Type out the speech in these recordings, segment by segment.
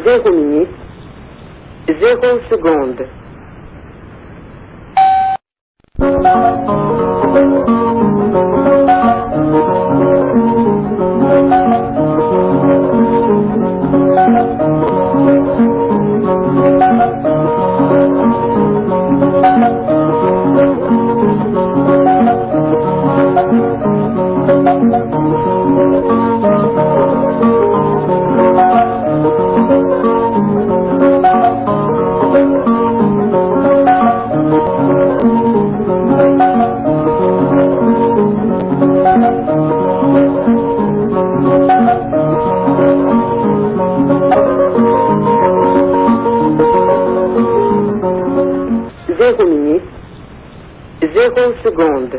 Zéro minute, zéro seconde. Zéro minute, zéro seconde.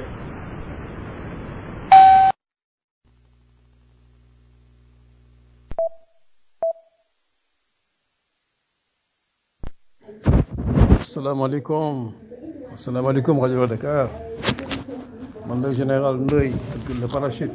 asalaamaaleykum asalaamaaleykum rajo Dakar man la général Ndoye le parachute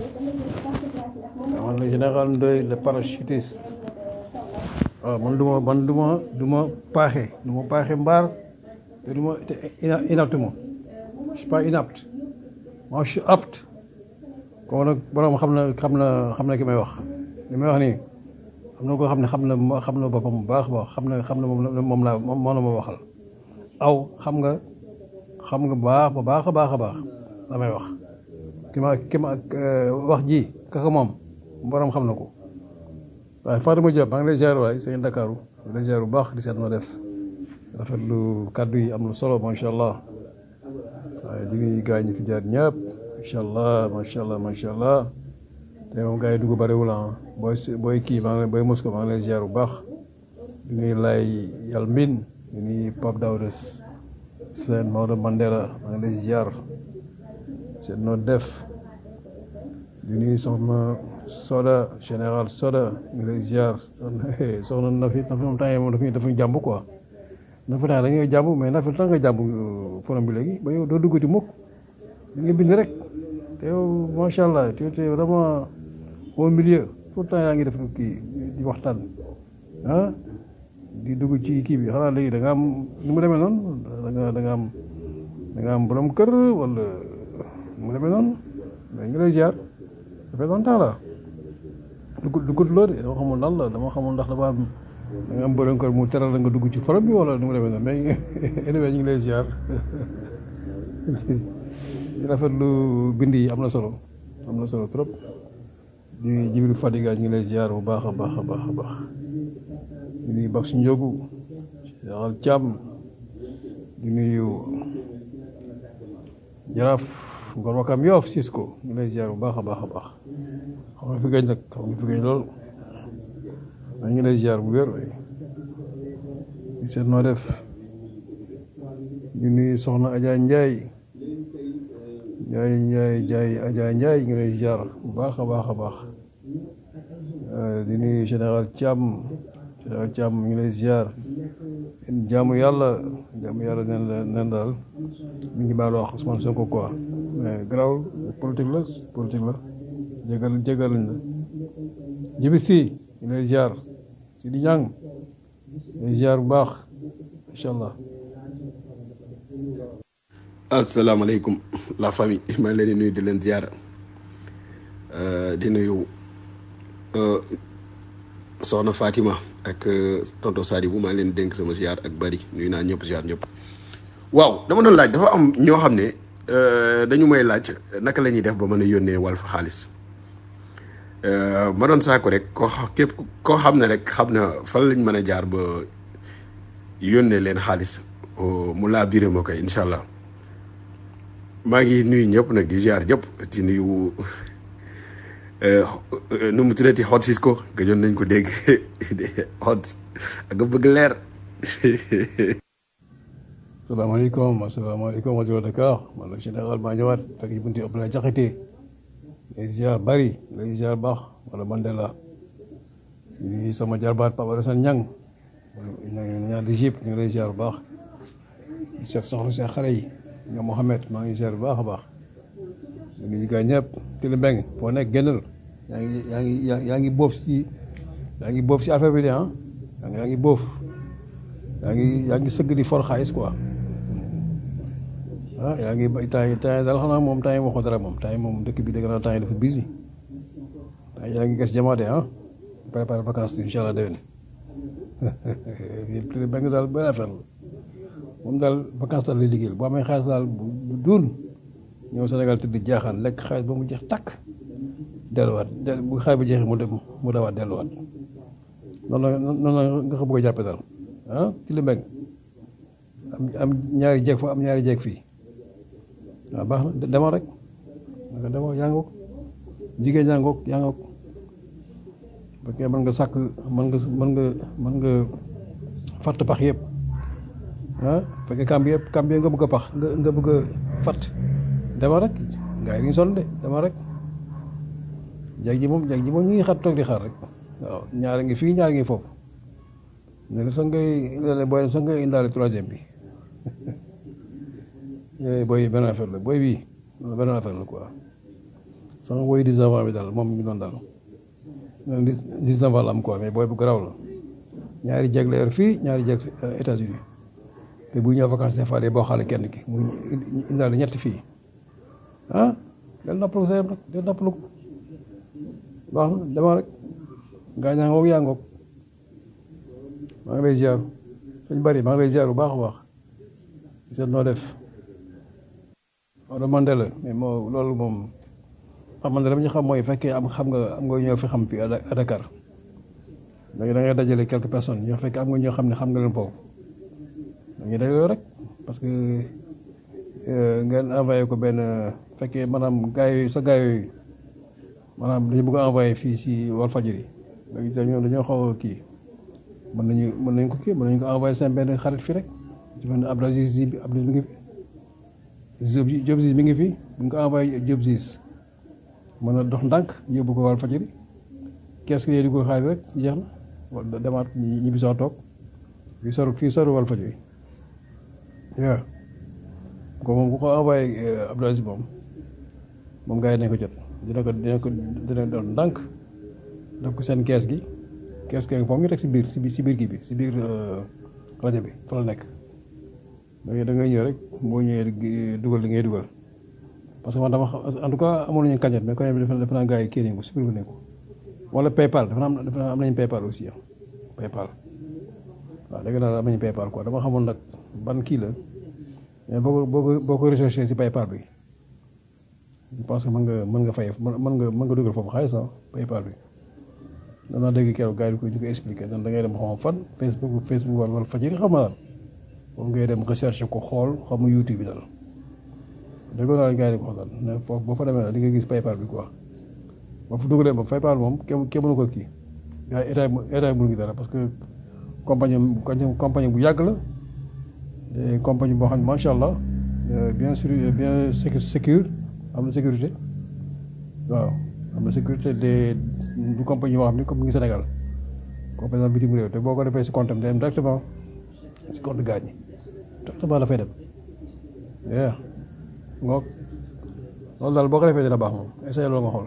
man la général Ndoye le parachutiste waaw man du ma man du ma du ma paaxe du ma paaxe mbaar te du ma te ina- inapte ma je suis pas inapte moi je suis apte kooku nag borom xam na xam na xam na ki may wax li may wax nii am na koo xam ne xam na xam na boppam bu baax baax xam na xam na moom la moom laa moom la ma waxal aw xam nga xam nga baax ba baax a baax a baax la may wax ki ma ki ma wax ji kaka moom borom xam na ko waaye Fatima Diop maa ngi lay ziar waay sëñ Ndakaaru maa ngi lay ziar bu baax di seet noo def rafetlu kàddu yi am lu solo macha allah waaye di nuyu gars ñi fi jaar ñëpp macha allah macha allah macha allah te moom gars yi dugg bariwul ah booy booy kii maa ngi lay booy Moscou maa ngi lay ziar bu baax di nuyu lay yàlla mbin di nuyu Pape Daouda Sène Maodo Mandela maa ngi lay ziar seet noo def di nuyu soxna Soda général Soda ñu ngi lay ziar soxna soxna Nafi Nafi moom temps yii moom dafa dafa jàmb quoi Nafi temps da ngay jàmb mais Nafi temps nga jàmb forom bi léegi ba yow doo duggati mukk da ngay bind rek te yow macha allah tu es vraiment au milieu tout le temps yaa ngi def kii di waxtaan ah di dugg ci kii bi xanaa léegi da nga am ni mu demee noonu da nga da nga am da nga am borom kër wala ni mu demee noonu mais ñu ngi lay ziar ça fait longtemps la dugg duggut loo de dama xamul lan la dama xamul ndax dafa am da nga am borom kër mu teral la nga dugg ci forom bi wala ni mu demee noonu mais anyway ñu ngi lay ziar di rafetlu bind yi am na solo am na solo trop di Jibril Fadiga ñu ngi lay ziar bu baax a baax a baax a baax di nuyu Bax si Njogu Yaxal Thiam di nuyu Jaraaf Ngor Wakam Yoof Cisco ñu ngi lay ziar bu baax a baax a baax xam nga fi gëj nag xam nga fi gëj lool ñu ngi lay ziar bu wér di seet noo def di nuyu Soxna Adja Ndiaye Ndiaye Ndiaye Ndiaye Adja Ndiaye ñu ngi lay ziar bu baax a baax a baax di nuyu général Thiam général Thiam ñu ngi lay ziar jaamu yàlla jaamu yàlla nen la nen daal mi ngi baalu wax Ousmane Sonko quoi mais garaawul politique la politique la jégal jégal lañ la jibi si ñu lay ziar si di ñàng lay ziar bu baax incha allah asalaamaaleykum la famille maa ngi leen di nuyu di leen ziar di nuyu soxna Fatima ak tonto Sadibou maa ngi leen di dénk sama ziar ak bari nuyu naa ñëpp ziar ñëpp. waaw dama doon laaj dafa am ñoo xam ne dañu may laaj naka la ñuy def ba mën a yónnee Walf xaalis ma doon saako rek koo xa- képp koo xam ne rek xam na fan lañ mën a jaar ba yónnee leen xaalis mu laa biré ma koy incha allah. maa ngi nuyu ñëpp nag di ziar ñëpp di nuyu nu mu tuddati Hot Cisco gëjoon nañ ko dégg Hot ak nga bëgg leer. salaamaaleykum asalaamaaleykum rajo Dakar man la général maa ñëwaat fekk ci bunti Abdoulaye Diakhaté lay ziar bari lay ziar baax wala Mandela di nuyu sama jarbaat Papa Alassane Niang ñaan di jip ñu ngi lay ziar bu baax di chef soxla seen xale yi ñoom Mohamed maa ngi ziar bu baax a baax di nuyu gaa ñëpp Tili Mbeng foo nekk génnal yaa ngi yaa ngi yaa ngi boob si yaa ngi boob si affaire bi de ah yaa ngi yaa ngi boof yaa ngi yaa ngi sëgg di for xaalis quoi ah yaa ngi bay temps yi temps yi daal xanaa moom temps yi waxoo dara moom temps yi moom dëkk bi dëgg naa temps yi dafa busy temps yi yaa ngi gas jamaate ah préparé vacances incha allah déwén yéen ba nga daal benn affaire la moom daal vacances daal lay liggéeyal boo amee xaalis daal bu bu duun ñëw Sénégal tëdd jaaxaan lekk xaalis ba mu jeex takk delluwaat del bu xaalis ba jeexee mu dem mu dawaat delluwaat noonu la noonu la nga ko bëgg a jàppe daal ah ci li mbeng am am ñaari jeeg fa am ñaari jeeg fii waaw baax na demal rek naka demal yaa ngoog jigéen yaa ngoog yaa ngoog fekkee mën nga sàkk mën nga mën nga mën nga fatt pax yëpp ah fekkee kamb yëpp kamb yëpp nga bëgg a pax nga nga bëgg a fatt demal rek gaa yi ñu sonn de demal rek jeeg ji moom jeeg ji moom ñu ngi xat toog di xaar rek waaw ñaari ngi fii ñaari ngi foofu ne la sax ngay léeg-léeg booy sax ngay indaale troisième bi yooyu booy benn affaire la booy bii benn affaire la quoi sama booy dix avant bi daal moom mi ngi doon daal même dix dix avant la am quoi mais booy bu garaaw la ñaari jeeg la yor fii ñaari jeeg États-Unis te bu ñëw vacances des fois day boo xaale kenn ki mu indaale ñetti fii ah del noppalu sa yam rek del noppalu ko baax na dama rek gaa ñaa ngoog yaa ngoog maa ngi lay ziar sëñ bari maa ngi lay ziar bu baax a baax seet noo def Maodo Mandela mais moo loolu moom xam man dama ñu xam mooy fekkee am xam nga am nga ñoo fi xam fii à Dakar da ngay dajale quelques personnes ñoo fekkee am nga ñoo xam ne xam nga leen foofu da ngay dajale rek parce que ngeen envoyé ko benn fekkee maanaam gars yooyu sa gars yooyu maanaam dañu bëgg a envoyé fii si Walfadjri dañoo dañoo xaw a kii mën nañu mën nañu ko kii mën nañu ko envoyé seen benn xarit fii rek ci mel ne Abdou Aziz bi Abdou mi ngi fi Diop Ziz mi ngi fi bu ñu ko envoyé Diop Ziz mën a dox ndànk yóbbu ko Walfadjri kees gi di ko xaar rek jeex na wala demaat ñi bi soo toog fii soru fii soru Walfadjri waaw ko moom bu ko envoyé Abdou Aziz moom moom gars yi nañ ko jot dina ko dina ko dina doon ndànk def ko seen kees gi kees gi foofu ñu teg si biir si biir si biir kii bi si biir rajo bi fa la nekk da ngay ñëw rek boo ñëwee dugal li ngay dugal parce que man dama en tout cas amoon nañu cagnotte mais cagnotte bi dafa naa gars yi kii nañ ko supprimer nañ ko wala paypal dafa am dafa am nañu paypal aussi paypal waaw dégg naa am nañu paypal quoi dama xamoon nag ban kii la mais boo ko boo ko boo ko recherché si paypal bi je pense que mën nga mën nga fay mën nga mën nga dugal foofu xaalis ah paypal bi danaa dégg keroog gars yi ko ñu ko expliqué dan da ngay dem xam fan Facebook Facebook wala wala Fadjri xam naa moom ngay dem recherche ko xool xamu YouTube bi daal dégg naa gars yi ko xoolal ne foofu boo fa demee di nga gis paypal bi quoi boo fa dugalee ba paypal moom kenn kenn mënu ko kii gars yi état état mënu ngi dara parce que compagnie compagnie bu yàgg la compagnie boo xam ne macha allah bien sûr bien sécure am na sécurité waaw am na sécurité de du compagnie boo xam ne comme mu ngi Sénégal comme par exemple bitim réew te boo ko defee si compte am day dem directement si compte gaañ ñi directement dafay dem yeah ngoog loolu daal boo ko defee dina baax moom essayé loolu nga xool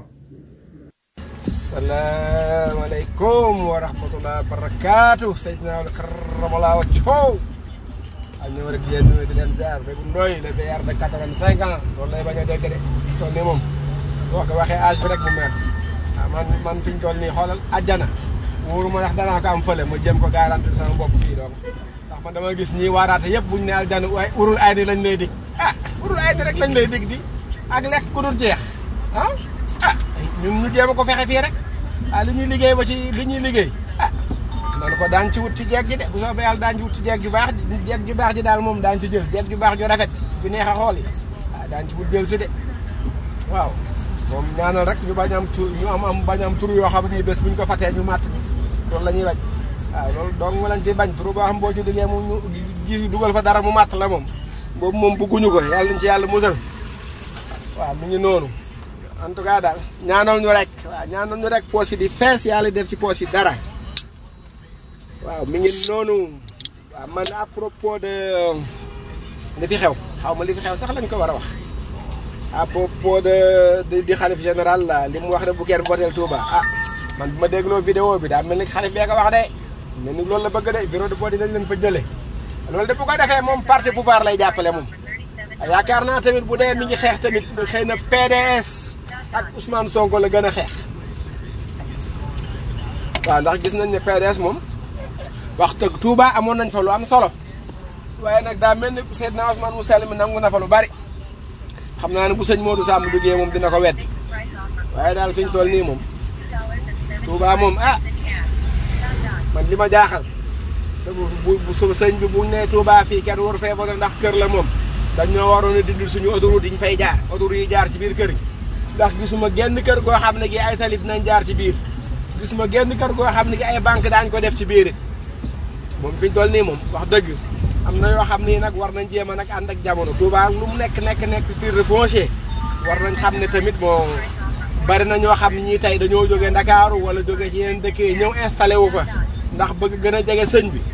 salaamaaleykum wa rahmatulah barakaatu Seydina Karamallah Thiaw ak ñëw rek yéen ñëwee di leen jaar ba bu ndoy le VR de quatre-vingt-cinq ans loolu lay bañ a dégg de toll nii moom boo ko waxee âge bi rek mu mer ah man man fi ñu toll nii xoolal àjjana wóoru ma ndax danaa ko am fële ma jëm ko garantir sama bopp fii donc ndax man dama gis ñii waaraate yëpp buñ ne àjjana waaye urul ay ni lañ lay dig ah urul ay ni rek lañ lay dig di ak lekk ku dul jeex ah ah ñun ñu jéem a ko fexe fii rek ah li ñuy liggéey ba ci li ñuy liggéey ah noonu ko daan ci wut ci jeeg ji de bu soobee yàlla daan ci wut ci jeeg ju baax ji jeeg ju baax ji daal moom daan ci jël jeeg ju baax ju rafet ju neex a xool yi ah daan ci wut jël si de waaw moom ñaanal rek ñu bañ am tur ñu am am bañ am tur yoo xam ne bés bu ñu ko fatee ñu màtt loolu la ñuy bañ waaw loolu donc mu lañ ci bañ tur boo xam boo ci liggéey mu ñu ji dugal fa dara mu màtt la moom boobu moom bëgguñu ko yàlla nañ ci yàlla musal waaw mu ngi noonu en tout cas daal ñaanal ñu rek waaw ñaanal ñu rek poos yi di fees yàlla def ci poos yi dara waaw mi ngi noonu waaw man à propos de li fi xew xaw ma li fi xew sax lañ ko war a wax à propos de di xalif général la li mu wax ne bu kenn voteel Touba ah man bu ma dégloo vidéo bi daa mel ni xalif bee ko wax de ne ni loolu la bëgg de bureau de vote yi dañ leen fa jëlee loolu de bu ko defee moom parti pouvoir lay jàppale moom yaakaar naa tamit bu dee mi ngi xeex tamit xëy na PDS ak Ousmane Sonko la gën a xeex waaw ndax gis nañ ne PDS moom wax dëgg Touba amoon nañ fa lu am solo waaye nag daa mel ni Seydina Ousmane mu sell mi nangu na fa lu bari xam naa ne bu sëñ Modou Samb duggee moom dina ko wedd waaye daal fi ñu toll nii moom Touba moom ah man li ma jaaxal bu bu su sëñ bi bu nee Touba fii kenn waru fee voté ndax kër la moom dañ ñoo waroon a dindil suñu autoroute yi ñu fay jaar autoroute yi jaar ci biir kër gi ndax gisuma genn kër goo xam ne gi ay tali dinañ jaar ci biir gisuma genn kër goo xam ne gi ay banque daañ ko def ci biir it moom fi ñu toll nii moom wax dëgg am na yoo xam ni nag war nañ jéem a nag ànd ak jamono Touba lu mu nekk nekk nekk titre foncier war nañ xam ne tamit bon bari na ñoo xam ñii tey dañoo jógee Ndakaaru wala jógee ci yeneen dëkk yi ñëw installé wu fa ndax bëgg gën a jege sëñ bi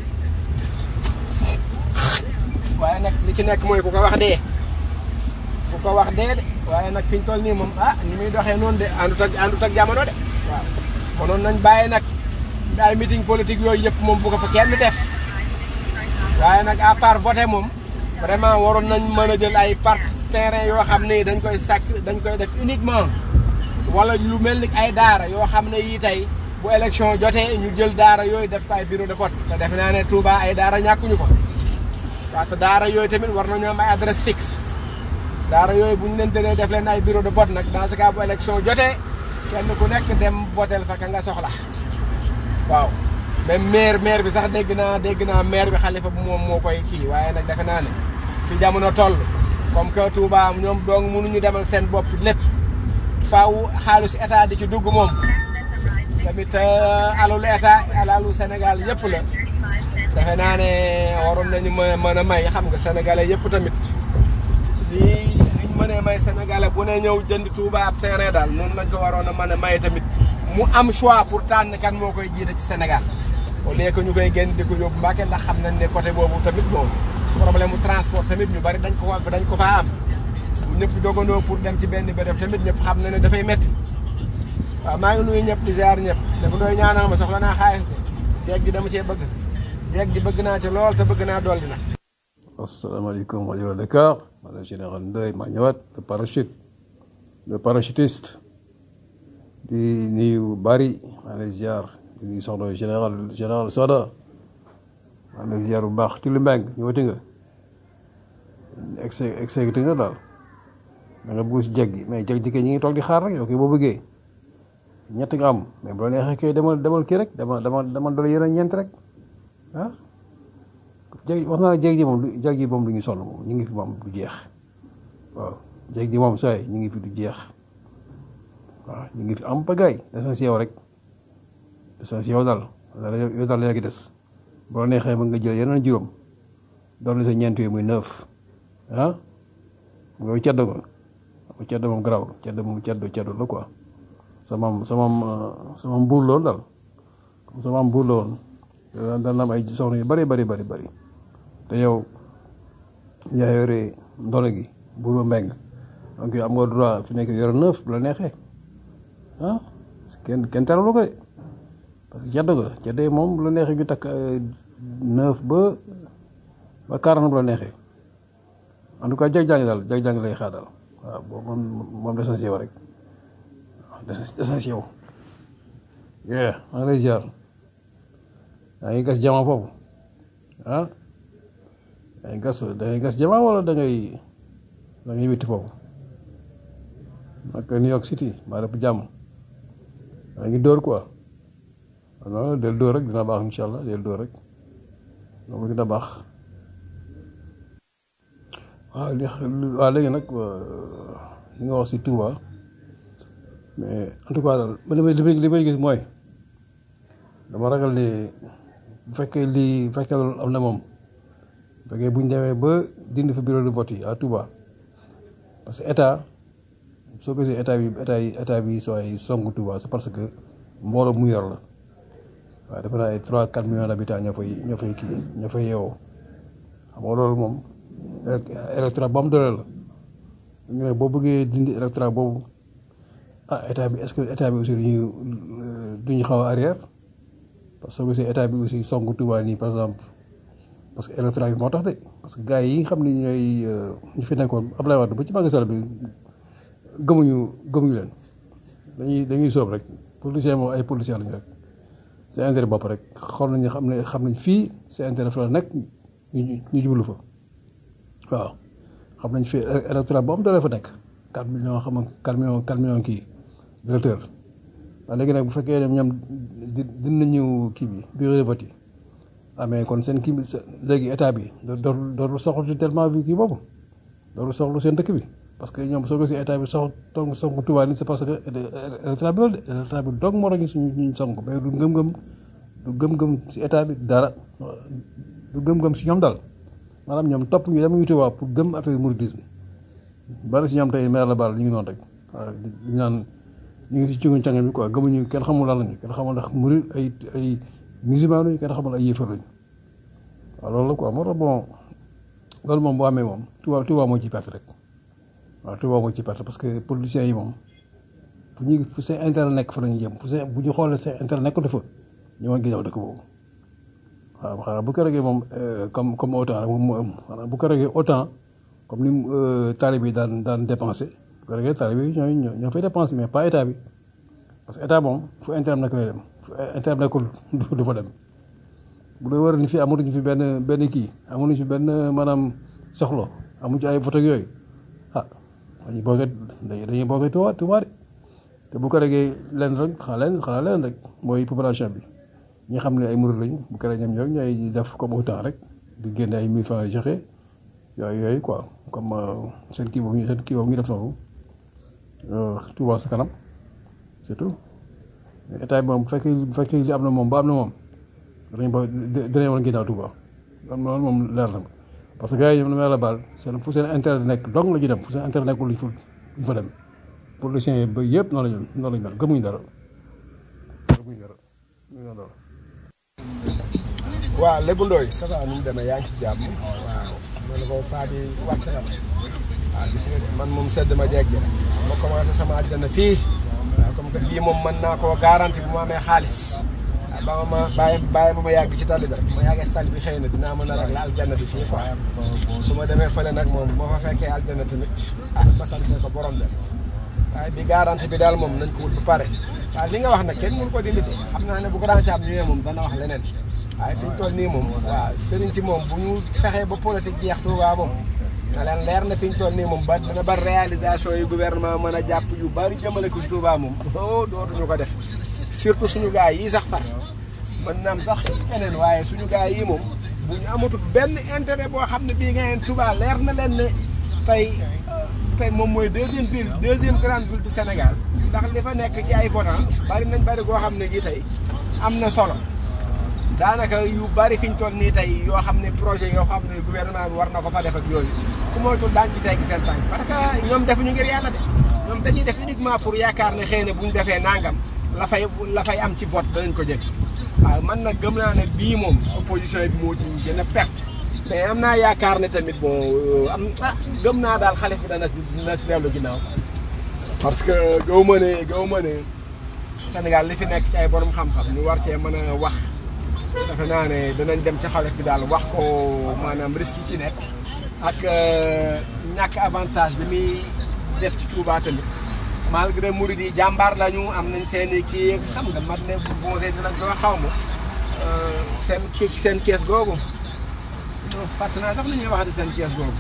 waaye nag li ci nekk mooy ku ko wax dee ku ko wax dee de waaye nag fi ñu toll nii moom ah ni muy doxee noonu de àndut ak àndut ak jamono de waaw konoon nañ bàyyi nag ay meeting politique yooyu yëpp moom bu ko fa kenn def waaye nag à part voter moom vraiment waroon nañ mën a jël ay part terrain yoo xam ne dañ koy sàkk dañ koy def uniquement wala lu mel ni ay daara yoo xam ne yii tey bu élection jotee ñu jël daara yooyu def ko ay bureau de vote te defe naa ne Touba ay daara ñàkkuñu ko waaw te daara yooyu tamit war nañoo am ay adresse fixe daara yooyu bu ñu leen tëree def leen ay bureau de vote nag dans ce cas bu élection jotee kenn ku nekk dem votel fa ka nga soxla waaw même maire maire bi sax dégg naa dégg naa maire bi xalifa bu moom moo koy kii waaye nag defe naa ne fi jamono toll comme que Touba ñoom dong mënuñu demal seen bopp lépp faaw xaalis état di ci dugg moom tamit alalu état alalu Sénégal yëpp la defe naa ne waroon nañu mën mën a may xam nga sénégalais yëpp tamit lii liñ mënee may sénégalais bu ne ñëw jënd Touba ab terrain daal noonu lañ ko waroon a mën a may tamit mu am choix pour tànn kan moo koy jiite ci Sénégal au lieu que ñu koy génn di ko yóbbu Mbàkke ndax xam nañ ne côté boobu tamit bon problème mu transport tamit ñu bari dañ ko fa dañ ko faa am bu ñëpp dogandoo pour dem ci benn béréb tamit ñëpp xam na ne dafay métti waaw maa ngi nuyu ñëpp di ziar ñëpp dafa doy ñaanal ma soxla naa xaalis de jeeg ji dama cee bëgg jeeg ji bëgg naa ci lool te bëgg naa dolli na. asalaamaaleykum rajo Dakar maa la général Ndoye maa ñëwaat le parachute le parachutiste di nuyu bari maa lay ziar di nuyu soxna général général Soda maa lay ziar bu baax ci lu mbeng ñëwati nga ex exécuté nga daal da nga bëgg si jeg gi mais jeg ji kay ñu ngi toog di xaar rek yow kay boo bëggee ñett nga am mais bu la neexee kay demal demal kii rek demal demal demal doole yeneen ñeent rek ah jeg wax naa la jeg ji moom du jeg ji moom du ñu sonn moom ñu ngi fi moom du jeex waaw jeg ji moom sooy ñu ngi fi du jeex waaw ñu ngi fi am pagaay des yow rek des yow daal yow daal yaa ngi des bu la neexee mën nga jël yeneen juróom doole sa ñeent yooyu muy neuf ah nga ceddo nga ceddo moom garaaw ceddo moom ceddo ceddo la quoi sama sama sama mbuur la woon daal sama mbuur la woon daan na am ay soxna yu bari bari bari bari te yow yaa yore ndono gi buuru mbeng donc am nga droit fi nekk yore neuf bu la neexee ah kenn kenn teralu ko de parce que ceddo nga ceddo yi moom bu la neexee ñu takk neuf ba ba quarante bu la neexee en tout cas jag-jàng daal jag-jàng lay xaar daal waaw boobu moom moom des na si yow rek waaw des des na si yow yeah maa ngi lay ziar yaa ngi gas jama foofu ah yaa ngi gas da ngay gas jama wala da ngay da ngay witti foofu naka New York City maa def jàmm yaa ngi dóor quoi non del dóor rek dina baax incha allah del dóor rek loolu dina baax waaw li waaw léegi nag li nga wax si Touba mais en tout cas daal man li may li may gis mooy dama ragal ni bu fekkee lii bu fekkee loolu am na moom bu fekkee bu ñu demee ba dindi fa bureau de vote yi à Touba parce que état soo gisee état bi état yi état bi sooy songu Touba c'est parce que mbooloo mu yor la waaye dafa naa ay trois quatre millions d'habitants ñoo fay ñoo fay kii ñoo fay yeewoo xam nga loolu moom électorat bu am doole la ñu ne boo bëggee dindi électorat boobu ah état bi est-ce que état bi aussi duñu duñu xaw a arrière parce que soo gisee état bi aussi songu Touba nii par exemple parce que électorat bi moo tax de parce que gars yi nga xam ne ñooy ñu fi nekkoon Abdoulaye Wade ba ci Macky Sall bi gëmuñu gëmuñu leen dañuy dañuy soob rek politicien moom ay politicien lañu rek c'est intérêt bopp rek xool nañu xam ne xam nañ fii c'est intérêt fa la nekk ñu ñu jublu fa waaw xam nañ fii électorat bu am doole fa nekk 4 millions xam nga 4 millions 4 millions kii directeur waaw léegi nag bu fekkee ne ñoom di dinañu kii bi bureau de vote yi ah mais kon seen kii bi léegi état bi dootul dootul soxla tellement bi kii boobu dootul soxla seen dëkk bi parce que ñoom soo ko si état bi sox toog sonk Touba ni c'est parce que électorat bi loolu de électorat bi doog moo tax ñu suñu ñu sonk mais du gëm-gëm du gëm-gëm si état bi dara du gëm-gëm si ñoom daal maanaam ñoom topp ñu dem ñu Touba pour gëm affaire mouridisme bari si ñoom tey maire la baal ñu ngi noonu rek waaw ñu naan ñu ngi si cungu càng bi quoi gëmuñu kenn xamul lan lañu kenn xamul ndax murid ay ay musulman lañu kenn xamul ay yéefar lañu waaw loolu la quoi moo tax bon loolu moom boo amee moom Touba Touba moo ci perte rek waaw Touba moo ci perte parce que politiciens yi moom fu ñuy fu seen intérêt nekk fa la ñuy jëm fu seen bu ñu xoolee seen intérêt nekkul dafa ñoo ngi ginnaaw dëkk boobu waaw xanaa bu ko regee moom comme comme autant rek moom moo am xanaa bu ko regee autant comme ni talib yi daan daan dépensé bu ko regee talib yi ñooy ñoo fay dépensé mais pas état bi parce que état moom fu intérêt nekk lay dem fu intérêt nekkul du fa dem bu dee wër ni fi amatuñu fi benn benn kii amuñu fi benn maanaam soxlo amuñu ci ay vote ak yooyu ah dañuy boogee dañuy boogee Touba Touba de te bu ko regee leen rek xanaa leen xanaa leen rek mooy population bi ñi xam ne ay murid lañu bu ko regee ñoom ñoom ñooy def comme autant rek di génne ay mille francs joxe yooyu yooyu quoi comme seen kii boobu seen kii boobu ñu def noonu Touba sa kanam c'est tout état bi moom bu fekkee bu fekkee li am na moom ba am na moom danañ ba danañ woon ginnaaw Touba loolu moom leer na parce que gars yi ñoom la baal seen fu seen intérêt nekk dong la ñu dem fu seen intérêt nekkul luñ fa luñ fa dem politiciens yi ba yëpp noonu la ñu noonu la ñu mel gëmuñu dara gëmuñu dara gëmuñu dara. waaw Lébu Ndoye ça va nu mu demee yaa ngi ci jàmm waaw ma ne ko paa bi wàcc na ma waaw gis nga de man moom sedd ma jeeg ma commencé sama àjjana fii waaw comme que bii moom mën naa koo garanti bu ma amee xaalis waaw ba ma ma bàyyi bàyyi ma ma yàgg ci tali bi rek ma yàggee ci tali bi xëy na dinaa mën a rek la aljanna bi fii quoi su ma demee fële nag moom moo fa fekkee aljanna tamit ah ma sant ko borom def waaye bi garanti bi daal moom nañ ko wut bu pare waaw li nga wax nag kenn mënu ko dindi de xam naa ne bu grand caab ñëwee moom dana wax leneen waaye fi ñu toll nii moom waaw sëriñ si moom bu ñu fexee ba politique jeex Touba moom na leen leer na fi ñu toll nii moom ba dana ba réalisation yu gouvernement mën a jàpp yu bari jëmale ko si Touba moom oh dootuñu ko def surtout suñu gars yi sax far mën naam sax keneen waaye suñu gars yi moom bu ñu amatul benn intérêt boo xam ne bii nga yeen Touba leer na leen ne tey tey moom mooy deuxième ville deuxième grande ville du Sénégal ndax li fa nekk ci ay votants bari nañ bari goo xam ne gi tey am na solo daanaka yu bari fi ñu toll nii tey yoo xam ne projet yoo xam ne gouvernement bi war na ko fa def ak yooyu ku moytul daan ci teg seen tànk parce que ñoom defuñu ngir yàlla de ñoom dañuy def uniquement pour yaakaar ne xëy na bu ñu defee nangam la fay la fay am ci vote danañ ko jël waaw man nag gëm naa ne bii moom opposition bi moo ci gën a perte mais am naa yaakaar ne tamit bon am ah gëm naa daal xale bi dana dina si dellu ginnaaw parce que gaw ma ne gaw ma ne Sénégal li fi nekk ci ay borom xam-xam ñu war cee mën a wax defe naa ne danañ dem ci xale bi daal wax ko maanaam risque yi ci nekk ak ñàkk avantage bi muy def ci Touba tamit malgré murid yi jàmbaar lañu am nañ seen i kii xam nga mat ne bu boosee dinañ ko xaw ma seen kii seen kees googu fàtte naa sax li ñuy wax di seen kees googu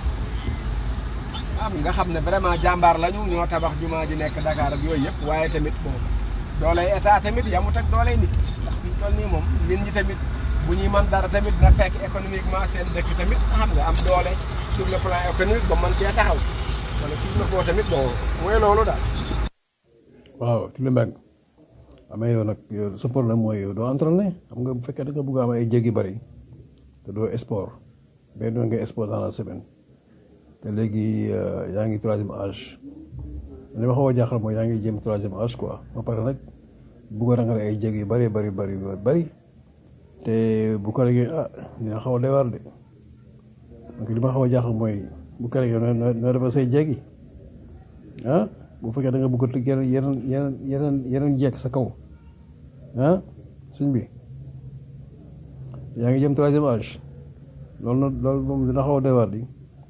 am nga xam ne vraiment jàmbaar lañu ñoo tabax jumaa ji nekk Dakar ak yooyu yëpp waaye tamit bon dooley état tamit yamut ak dooley nit ndax fi ñu toll nii moom nit ñi tamit bu ñuy mën dara tamit na fekk économiquement seen dëkk tamit xam nga am doole sur le plan économique ba mën cee taxaw wala s'il le faut tamit bon mooy loolu daal. waaw ci li mbeng amee yow nag yow sa problème mooy yow doo entraîné xam nga bu fekkee da nga bëgg a am ay jéggi bari te doo sport benn yoon nga sport dans la semaine te léegi yaa ngi troisième âge li ma xaw a jaaxal mooy yaa ngi jëm troisième âge quoi ba pare nag bëgg a rangale ay jéggi yu bari bari bari bari te bu ko regee ah dina xaw a doy waar de donc li ma xaw a jaaxal mooy bu ko regee noo noo defal say jéggi ah bu fekkee da nga bëgg a yeneen yeneen yeneen yeneen yeneen jekk sa kaw ah sëñ bi yaa ngi jëm troisième âge loolu nag loolu moom dina xaw a doy waar di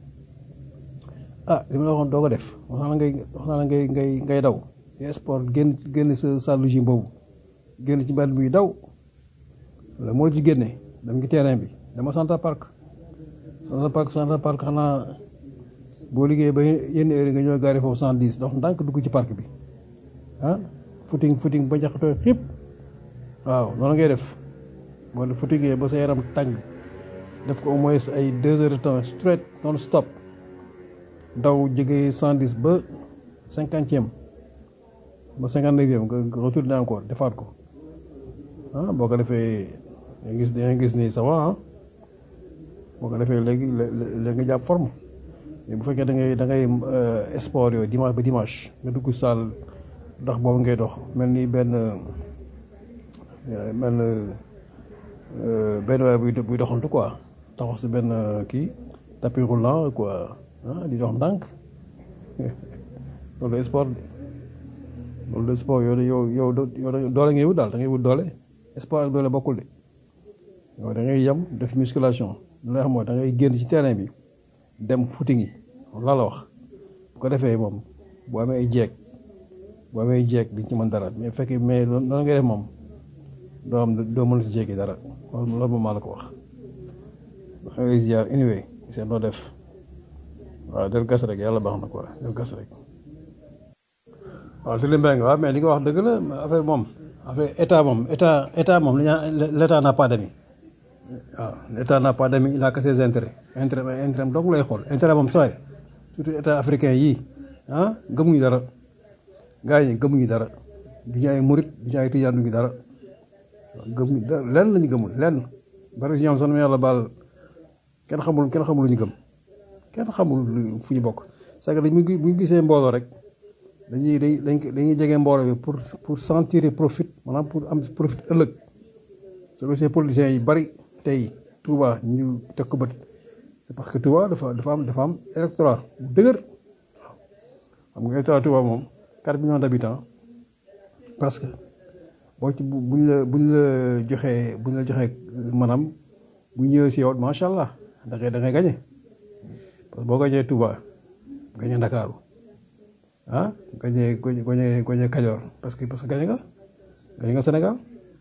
ah li ma la waxoon doo ko def wax naa la ngay wax naa la ngay ngay ngay daw sport génn génn sa salle gym boobu génn ci mbedd bi daw la moo ci génne dem ngi terrain bi dama Central Park Central Park Central Park xanaa boo liggéey ba yenn heure yi nga ñëw gaari foofu cent dix donc ndànk dugg ci parc bi ah footing footing ba jaxatoo fépp waaw noonu ngay def boo def footingee ba sa yaram tàng def ko au moins ay deux heures de temps straight non stop daw jógee cent dix ba cinquantième ba cinquante neuvième nga retourné encore defaat ko ah boo ko defee da gis da gis ni ça va ah boo ko defee léegi léegi nga jàpp forme bu fekkee da ngay da ngay sport yooyu dimanche ba dimanche nga dugg salle dox boobu ngay dox mel ni benn mel benn waay buy buy doxantu quoi taxaw si benn kii tapis roulant quoi ah di dox ndànk loolu sport loolu de sport yow yow yow doole ngay wut daal da ngay wut doole sport ak doole bokkul de yow da ngay yem def musculation li nga xam mooy da ngay génn ci terrain bi dem footing yi laa la wax bu ko defee moom boo amee ay jeeg boo amee ay jeeg di ci mën dara mais fekk mais noonu ngay def moom doo am doo mën si jeegi dara loolu moom maa la ko wax da ngay ziar anyway seen doo def waaw del gas rek yàlla baax na quoi del gas rek waaw Sëriñ Mbengue waaw mais li nga wax dëgg la affaire moom affaire état moom état état moom l' état n'a pas d'amis waaw l' état n'a pas d'amis il a que ses intérêts intérêt intérêt donc lay xool intérêt moom sooy surtout état africain yii ah gëmuñu dara gars yi gëmuñu dara du ñu ay murit du ñu ay tijaan du ñu dara gëmuñu dara lenn la ñu gëmul lenn bari si ñoom sax yàlla baal kenn xamul kenn xamul lu ñu gëm kenn xamul fu ñu bokk c'est que dañ bu ñu gisee mbooloo rek dañuy dañ dañuy jege mbooloo bi pour pour sentir profit maanaam pour am profit ëllëg soo gisee politiciens yi bari tey Touba ñu teg ko bët c'est parce que Touba dafa dafa am dafa am électorat bu dëgër xam nga électorat Touba moom 4 millions d'habitants parce que boo ci buñ la buñ la joxee buñ la joxee maanaam bu ñëwee si yow macha allah da ngay da ngay gañe parce que boo gañee Touba gañe Ndakaaru ah gañe gañe gañe Kajoor parce que parce que gañe nga gañe nga Sénégal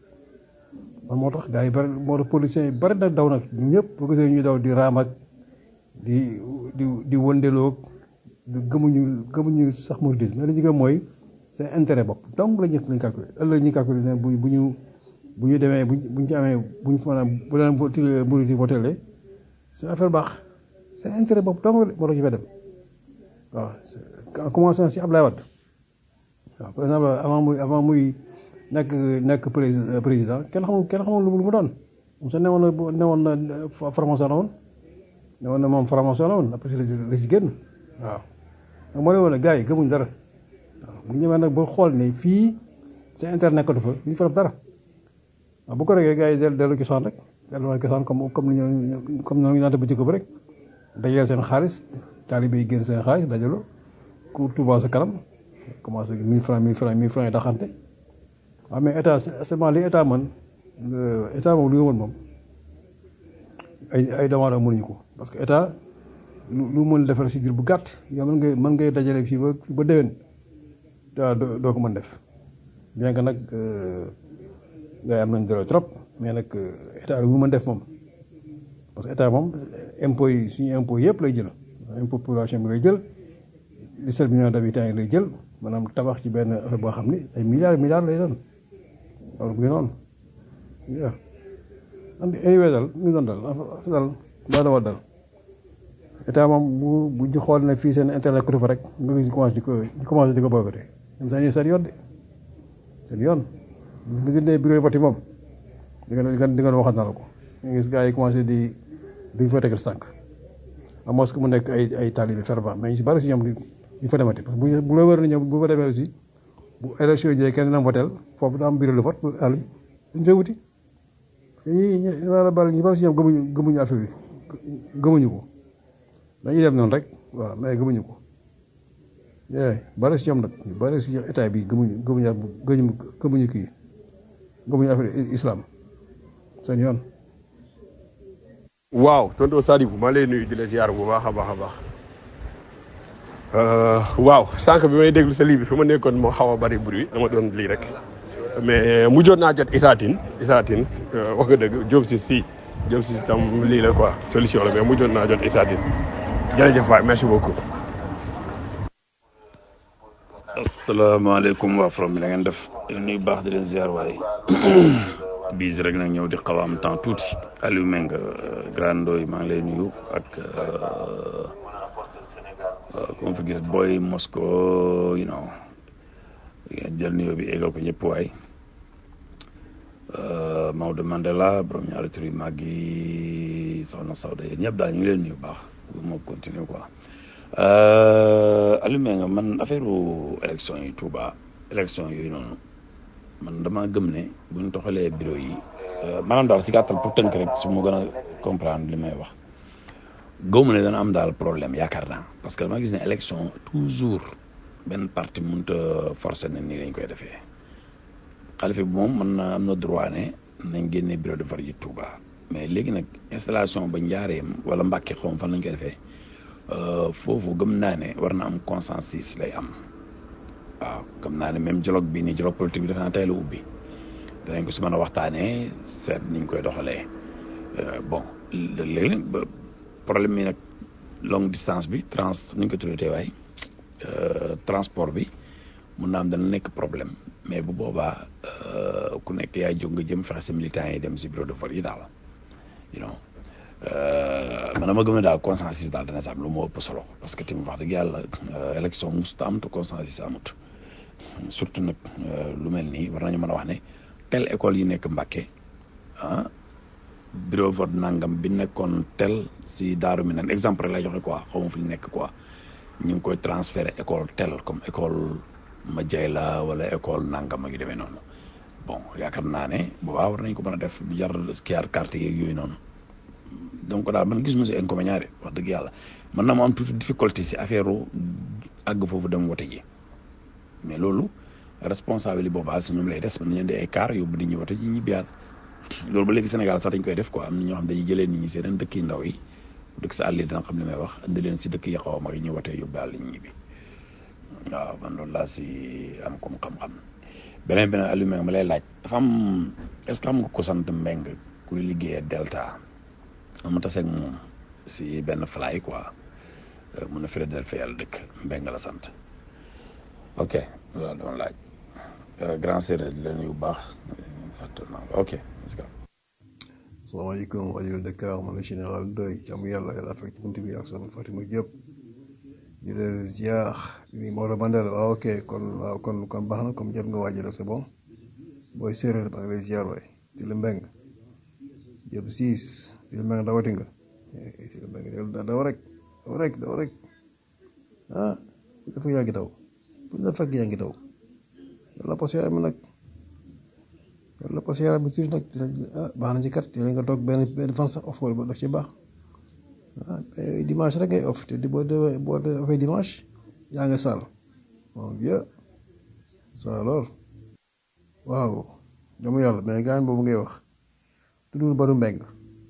man moo tax gars yi bari moo tax policiers yi bari na daw nag ñun ñëpp boo gisee ñuy daw di raam ak di di di wëndeloog di gëmuñu gëmuñu sax mouridisme mais li ñu gëm mooy seen intérêt bopp donc la ñu lañ calculer ëllëg ñu calculer ne bu bu ñu bu ñu demee buñ buñ ci amee buñ maanaam bu leen voté murid yi voté c'est affaire baax seen intérêt bopp donc moo tax ñu fay dem waaw en commençant si Ablaye Wade waaw par exemple avant muy avant muy nekk nekk président kenn xamul kenn xamul lu mu doon moom sax newoon na newoon na formation la woon newoon na moom formation la woon après la ci génn waaw donc moo ne woon ne gars yi gëmuñ dara waaw bu ñu ñëwee nag ba xool ne fii seen intérêt nekkatu fa ñu fa def dara waaw bu ko regee gars yi dellu dellu cosaan rek dellu waa cosaan comme comme ni ñu comme noonu ñu naan bu jëkk ba rek dajale seen xaalis taalibe yi génn seen xaalis dajaloo ku Touba sa kanam commencé mille francs mille francs mille francs yi daxante waaw mais état seulement li état man état moom lu nga mën moom ay ay doomu aadama mënuñu ko parce que état lu lu mën defar si diir bu gàtt yow mën ngay mën ngay dajale fii ba ba déwén doo doo ko mën def bien que nag gars yi am nañ doole trop mais nag état lu mu mën def moom parce que état moom impôts yi suñu impôts yëpp lay jël impôt population bi lay jël dix-sept millions d'habitants yi lay jël maanaam tabax ci benn affaire boo xam ni ay milliards milliards lay doon loolu bu noonu waaw anyway daal ñu doon dal dal daa dawal dal état moom bu bu ñu xool ne fii seen internet ko fa rek nga gis ñu commencé di ko ñu commencé di ko boycotté ñoom seen seen yoon de seen yoon bu gënee bureau vote moom di nga di nga waxal na la ko nga gis gars yi commencé di duñ fa tegal tànk à moins que mu nekk ay ay talibé fervent mais ñu si bari si ñoom ñu fa demati parce que bu la wër na ñoom bu fa demee aussi bu élection yi kenn dina votel foofu daa am bureau de vote pour àll bi dañ fay wuti parce que ñi ñi la bari ñu bari si ñoom gëmuñu gëmuñu affaire bi gëmuñu ko dañuy dem noonu rek waaw mais gëmuñu ko yee bari si ñoom nag bari si état bi gëmuñu gëmuñu gëmuñu gëmuñu kii gëmuñu affaire islam seen yoon waaw tonton Sadibou maa lay nuyu di la ziar bu baax a baax a baax Euh, waaw sànq bi may déglu sa lii bi fi ma nekkoon moo xaw a bari bruit dama doon lii rek mais mujjoon naa jot Isatine Isatine euh, wax nga dëgg Diop si si Diop si tam lii la quoi solution la mais mujjoon naa jot Isatine jërëjëf waay merci beaucoup. asalaamaaleykum waa From bi da ngeen def leen nuyu baax di leen ziar waaye biis rek nag ñëw di xaw a am temps tuuti Aliou Meng Grand Ndoye maa ngi lay nuyu ak ku ma fi gis Boy Mosco you know ngeen jël nuyoo bi égal ko ñëpp waay Maodo Mandela borom ñaari tur yu màgg yi soxna Sawda yéen ñëpp daal ñu ngi leen nuyu baax bu ma continuer quoi Aliou Meng man affaire élection yi Touba élection yooyu noonu man dama gëm ne bu ñu toxalee bureau yi maanaam daal si gàttal pour tënk rek su ma gën a comprendre li may wax gëwma ne dana am daal problème yaakaar naa parce que dama gis ne élection toujours benn parti mënut a forcer ne nii lañ koy defee xalifa bi moom mën na am na droit ne nañ génne bureau de vote yi Touba mais léegi nag installation ba njaareem wala Mbàkke xaw ma fan lañ koy defee foofu gëm naa ne war na am consensus lay am waaw gëm naa ne même dialogue bi nii dialogue politique bi dafa naa tey la ubbi danañ ko si mën a waxtaanee seet niñ koy doxalee bon léegi nag problème mi nag longue distance bi trans ni ñu ko tuddee waay transport bi mun naa am dana nekk problème mais bu boobaa ku nekk yaay jóg nga jëm fexe sa militants yi dem si bureau de vote yi daal you know man dama gëm ne daal consensus daal dana si am lu moo ëpp solo parce que tamit wax dëgg yàlla élection mosut am te consensus amut surtout nag lu mel nii war nañu mën a wax ne tel école yi nekk Mbàkke ah bureau vote nangam bi nekkoon tel si daaru mi nan exemple rek lay joxe quoi xaw ma fu ñu nekk quoi ñu ngi koy transféré école tel comme école ma jay la wala école nangam ak yu demee noonu bon yaakaar naa ne boobaa war nañ ko mën a def du jar kiyaar carte yeeg yooyu noonu donc daal man gisuma si inconvénient de wax dëgg yàlla mën na ma am tuuti difficulté si affaire àgg foofu dem wote ji mais loolu responsabilité boobaa si ñoom lay des mën nañu indi ay car yóbbu nit ñi wote ji ñibbiyaat loolu ba léegi Sénégal sax dañ koy def quoi am na ñoo xam dañuy jëlee nit ñi seen dëkk yi ndaw yi dëkk sa àll yi dina xam li may wax indi leen si dëkk yi xaw a mag yi ñu watee yóbbaale nit ñi bi waaw man loolu laa si am comme xam-xam beneen beneen Aliou Mbengue ma lay laaj dafa am est-ce que xam nga ko sant Mbengue kuy liggéeyee Delta ma taseeg moom si benn fly quoi mun na Philadelphie yàlla dëkk Mbengue la sant ok loolu doon laaj grand séeréer di leen yu baax fàtte naa ok salaamaaleykum rajo Dakar man la général Ndoye jàmm yàlla yàlla fekk ci bunt bi ak sama Fatima Diop di leen ziar ni Maodo Mandela waaw ok kon waaw kon kon baax na comme jot nga waajal c'est bon booy séeréer ba nga lay ziar waay di la mbeng Diop siis di la mbeng dawati nga di la mbeng daw rek daw rek daw rek ah dafa yaa ngi daw bu la fekk yaa ngi daw yàlla pos yaram nag yàlla pos yaram bi tuuti nag ah baax na ci kat yéen nga toog benn benn fan sax off ba daf ci baax ah dimanche rek ngay off te di boo defee boo defee dimanche yaa ngi saal bon bien ça alors waaw dama yàlla mais gaañ boobu ngay wax tuddul baru mbeng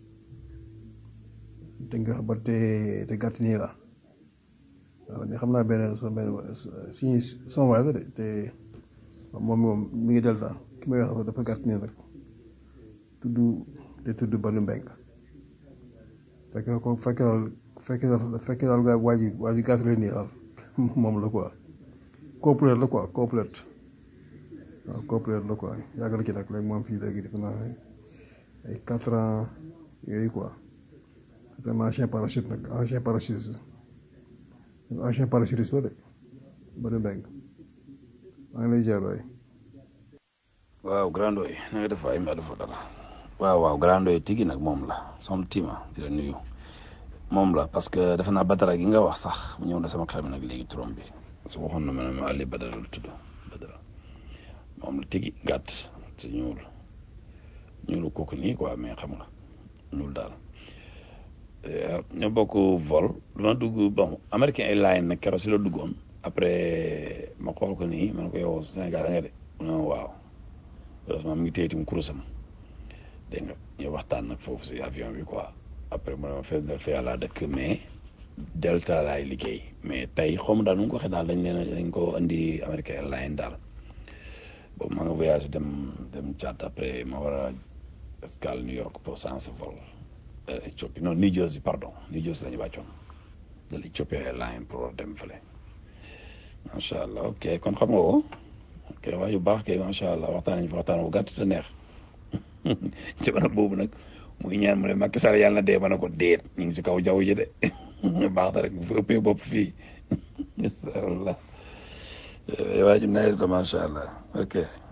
te nga ba te te gàtt nii la waaw mais xam naa benn sa benn suñu son waay la de te moom moom mi ngi delta ki may wax dafa gàtt nii rek tudd te tudd baru mbeng fekk ko fekk daal fekk daal fekk daal gaa waa ji waa ji gàtt la nii daal moom la quoi complète la quoi complète waaw complète la quoi yàgg la ci nag léegi moom fii léegi def naa ay quatre ans yooyu quoi c'est un ancien parachute nag ancien parachutiste ancien parachutiste la de Badou Mbengue maa ngi lay ziar waay waaw grand oy na nga def ay mbaa dafa dara waaw waaw grand oy tigi nag moom la son tima di la nuyu moom la parce que defe naa badara gi nga wax sax mu ñëw na sama xel mi nag léegi turam bi su waxoon na ma ne ma Ali Badara la tudd Badara moom la tigi gàtt te ñuul ñuulu kooku nii quoi mais xam nga ñuul daal ñoo bokk vol dama dugg bon américain airline nag keroog si la duggoon après ma xool ko nii ma ne ko yow Sénégal da nga de mu ne ma waaw heureusement mi ngi téye itam kurusam dégg nga ñu waxtaan nag foofu si avion bi quoi après mu ne ma Philadelphia laa dëkk mais Delta laay liggéey mais tey xaw ma daal nu mu ko waxee daal dañ leen dañ ko indi American Airlines daal boobu ma nga voyagé dem dem Tchad après ma war a escale New York pour sens vol Éthiopie non New Jersey pardon New Jersey la ñu wàccoon de l'Ethiopian Airlines pour dem fële macha allah ok kon xam nga ko ok waa yu baax kay macha allah waxtaan nañu fa waxtaan bu gàtt te neex jamono boobu nag muy ñaan mu ne Macky Sall yàlla na dee ma ne ko déet ñu ngi si kaw jaww ji de baax na rek bu fi ëppee bopp fii incha waa ji nice la macha allah ok.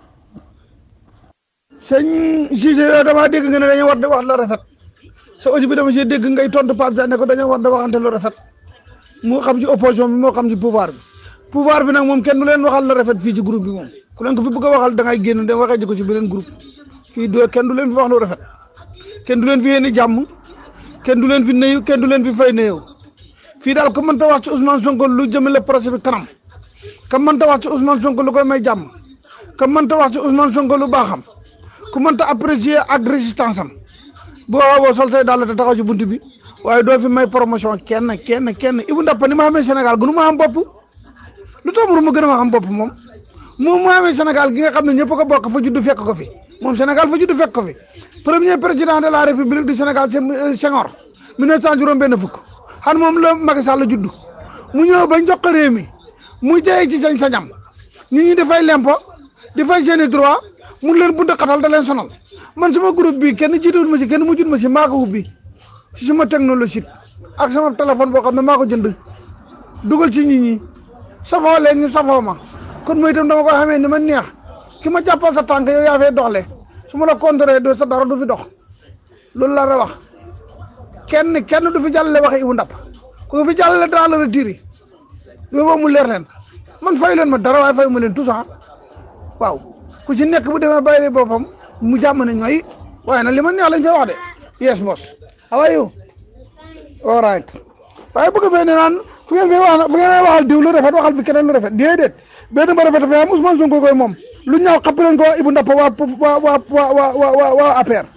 sëñ Cissé yow damaa dégg nga ne dañoo war di wax lu rafet sa audio bi dama see dégg ngay tontu Pape Diagne ne ko dañoo war di waxante lu rafet moo xam ci opposition bi moo xam ci pouvoir bi pouvoir bi nag moom kenn du leen waxal lu rafet fii ci groupe bi moom ku leen ko fi bëgg a waxal da ngay génn dem waxee ji ko ci beneen groupe fii do kenn du leen fi wax lu rafet kenn du leen fi yéene jàmm kenn du leen fi nuyu kenn du leen fi fay nuyu fii daal ku mënta wax ci Ousmane Sonko lu jëmale procès bi kanam ka mënta wax ci Ousmane Sonko lu koy may jàmm ka mënta wax ci Ousmane Sonko lu baaxam ku mënta apprécier ak résistance am boo boo sol say daal te taxaw ci bunt bi waaye doo fi may promotion kenn kenn kenn Ibou Ndappa ni ma xamee Sénégal gënu ma xam bopp lu tax mu gën a ma xam bopp moom moom mu xamee Sénégal gi nga xam ne ñëpp ko bokk fa juddu fekk ko fi moom Sénégal fa juddu fekk ko fi premier président de la république du Sénégal c'est Senghor 1900 juróom benn fukk xam moom la Macky Sall la juddu mu ñëw bañ jox ko réew mi mu jëyee ci sañ sañam nit ñi dafay lempo di fay seen i droit mu leen bunt xatal da leen sonal man sama groupe bi kenn jiituwul ma si kenn mujjul ma si maa ko ubbi si sama technologie ak sama téléphone boo xam ne maa ko jënd dugal ci nit ñi safoo leen ñu safoo ma kon mooy itam dama ko xamee ni ma neex ki ma jàppal sa tànk yow yaa fay doxle su ma la contré do sa dara du fi dox loolu la la wax kenn kenn du fi jàllale waxe Ibou Ndappa ku fi jàllale dans le retire yow mu leer leen man fay leen ma dara waaye fay ma leen tout ça waaw ku ci nekk bu demee bàyyi boppam mu jàmm ne ñooy waaye nag li ma neex lañ fay wax de yes boss how are you all right waaye bëgg fee ne naan fu ngeen fee wax fu ngeen waxal diw lu rafet waxal fi keneen lu rafet déedéet benn ba rafet fa am Ousmane Sonko koy moom lu ñaaw xapp leen ko Ibou Ndappa waa waa waa waa waa waa waa APR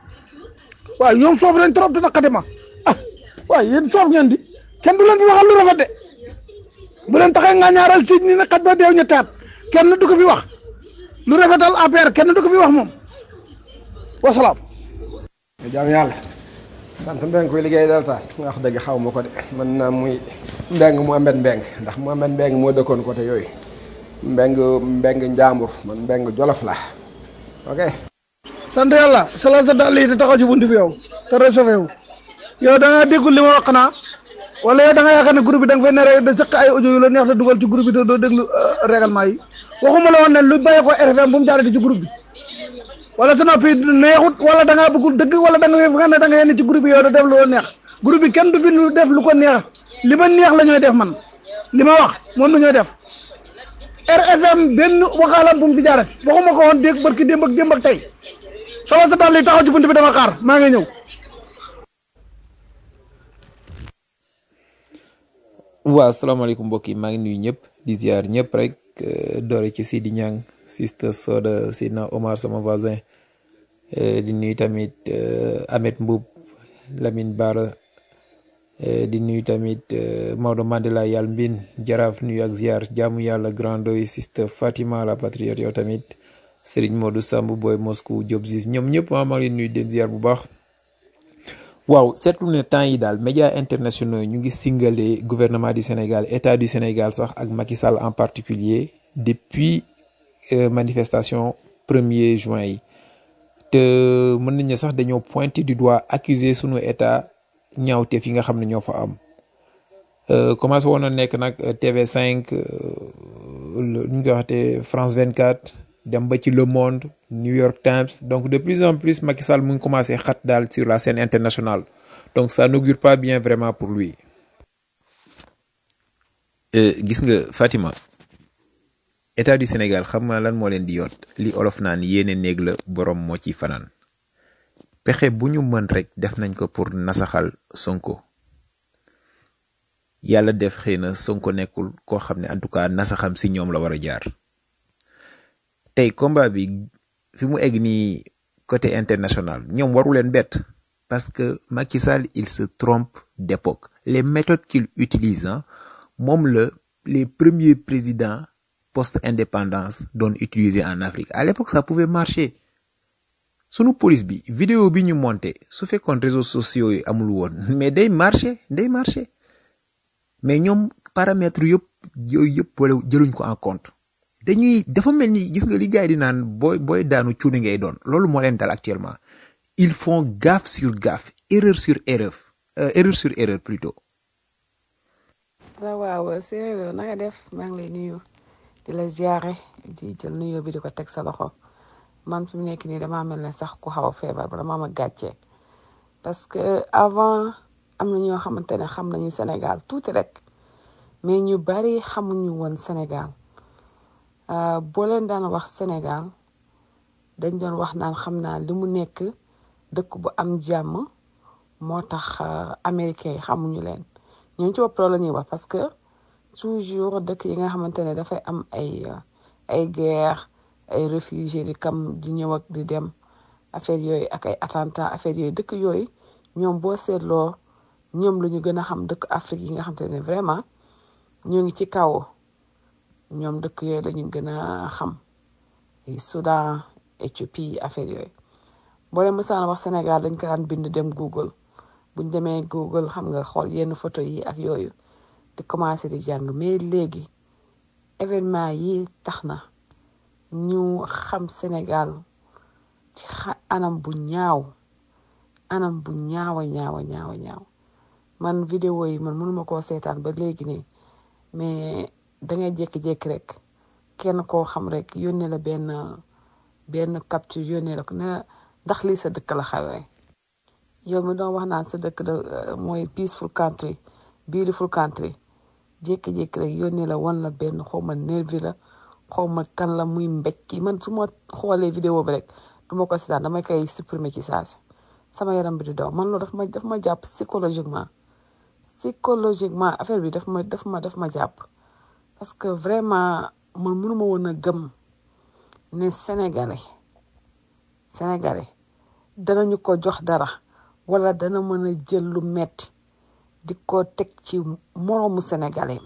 waaw ñoom soof nañ trop te naqati ma ah waaye yéen soof ngeen di kenn du leen fi waxal lu rafet de bu leen taxee nga ñaaral si ni ne xaj ba deew ñettaat kenn du ko fi wax lu rafetal APR kenn du ko fi wax moom wasalaam. jaam yàlla sant mbeng koy liggéey dal taal nga wax dëgg xaw ma ko de mën naa muy mbeng mu amet mbeng ndax mu amet mbeng moo dëkkoon côté yooyu mbeng mbeng njaambur man mbeng jolof la ok sant yàlla sala sa dàll yi te taxaw ci bunt bi yow te réchauffé wu yow da ngaa déggul li ma wax naa wala yow da nga yaakaar ne groupe bi da nga fay ne da sëq ay audio yu la neex te dugal ci groupe bi te doo déglu règlement yi waxuma la woon ne lu bàyyi ko RFM bu mu jaarati ci groupe bi wala sa noppi neexut wala da ngaa bëggul dëgg wala da nga fi nga ne da nga yenn ci groupe bi yow da def lu la neex groupe bi kenn du fi lu def lu ko neex li ma neex la ñooy def man li ma wax moom la ñooy def RFM benn waxaalam bu mu fi jaarati waxuma ko woon dégg barki démb ak démb ak tey solo sa daal li taxaw ci bunt bi dama xaar maa ngi ñëw waaw asalaamaaleykum mbokk yi maa ngi nuyu ñëpp di ziar ñëpp rek doore ci Sidi Niang sister Soda Sidna Omar sama voisin di nuyu tamit Ahmed Mboub Lamine Bara di nuyu tamit Maodo Mandela yàlla mbin jaraaf nuyu ak ziar jaamu yàlla grandoy sister Fatima la patriote yow tamit Serigne Modou Samb Boy Moscou Diop Ziz ñoom ñëpp maa maa ngi leen nuyu den ziar bu baax waaw seetlu ne temps yi daal médias internationaux ñu ngi singale gouvernement du Sénégal état du Sénégal sax ak Macky Sall en particulier depuis manifestation premier juin yi te mën nañ ne sax dañoo pointer du doigt accuser sunu état ñaawteef yi nga xam ne ñoo fa am commencé woon na nekk nag TV5 nu ñu koy waxatee France 24 dem ba ci Le Monde New York Times donc de plus en plus Macky Sall mu ngi commencé xat daal sur la scène internationale donc ça n'augure pas bien vraiment pour lui. gis nga Fatima état du Sénégal xam nga lan moo leen di yoot li olof naan yéene néeg la borom moo ciy fanaan pexe bu ñu mën rek def nañ ko pour nasaxal Sonko yàlla def xëy na Sonko nekkul koo xam ne en tout cas nasaxam si ñoom la war a jaar. tey combat bi fi mu egg nii côté international ñoom waru leen bett parce que Macky Sall il se trompe d'époque les méthodes qu'il utilise hein, moom la les premiers présidents post-indépendance doon utiliser en Afrique à l'époque ça pouvait marcher sunu police bi vidéo bi ñu monté su fekkoon réseaux sociaux yi amul woon mais day marché day marché mais ñoom paramètres yëpp yooyu yëpp wala jëluñ ko en compte dañuy dafa mel ni gis nga li gars yi di naan booy booy daanu cuuni ngay doon loolu moo leen dal actuellement ils font gaffe sur gaffe erreur sur erreur euh, erreur sur erreur plutôt waaw waaw séeréer na nga def maa ngi lay nuyu di la ziare di jël nuyoo bi di ko teg sa loxo man fi mu nekk nii damaa mel ne sax ku xaw a feebar ba dama ma gàccee parce que avant am na ñoo xamante ne xam nañu Sénégal tuuti rek mais ñu bari xamuñu woon Sénégal Euh, boo leen daan wax Sénégal dañ doon wax naan xam naa li mu nekk dëkk bu am jàmm moo tax euh, américains yi xamuñu leen ñoom ci bopp loolu la ñuy wax parce que toujours dëkk yi nga xamante ne dafay am ay euh, ay guerre ay réfugiés di kam di ñëw ak di dem affaire yooyu ak ay attentat affaire yooyu dëkk yooyu ñoom boo seetloo ñoom la ñu gën a xam dëkk Afrique yi nga xamante ne vraiment ñoo ngi ci kaw ñoom dëkk yooyu la ñu gën a xam ay Soudan Éthiopie affaire yooyu boo leen mësaan wax Sénégal dañ ko daan bind dem Google buñ demee Google xam nga xool yenn photo yi ak yooyu di commencé di jàng mais léegi événement yi tax na ñu xam Sénégal ci xa- anam bu ñaaw anam bu ñaawa ñaawa ñaawa ñaaw man vidéo yi man mënuma koo seetaan ba léegi nii mais dangay jékki-jékki rek kenn koo xam rek yónnee la benn benn capture yónnee la ko ne la ndax lii sa dëkk la xawee yow mi doon wax naan sa dëkk da euh, mooy peaceful country beautiful country jékki-jékki rek yónnee la wan la benn xaw ma nervi la xaw ma kan la muy mbéj ki man su ma xoolee vidéo bi rek du ma ko seetaan damay koy supprimer ci saasi sama yaram bi di daw man loolu daf ma daf ma jàpp psychologiquement psychologiquement affaire bi daf ma daf ma daf ma jàpp parce que vraiment man mënuma woon a gëm ne sénégalais sénégalais danañu ko jox dara wala dana mën a jël lu metti di ko teg ci moroomu sénégalais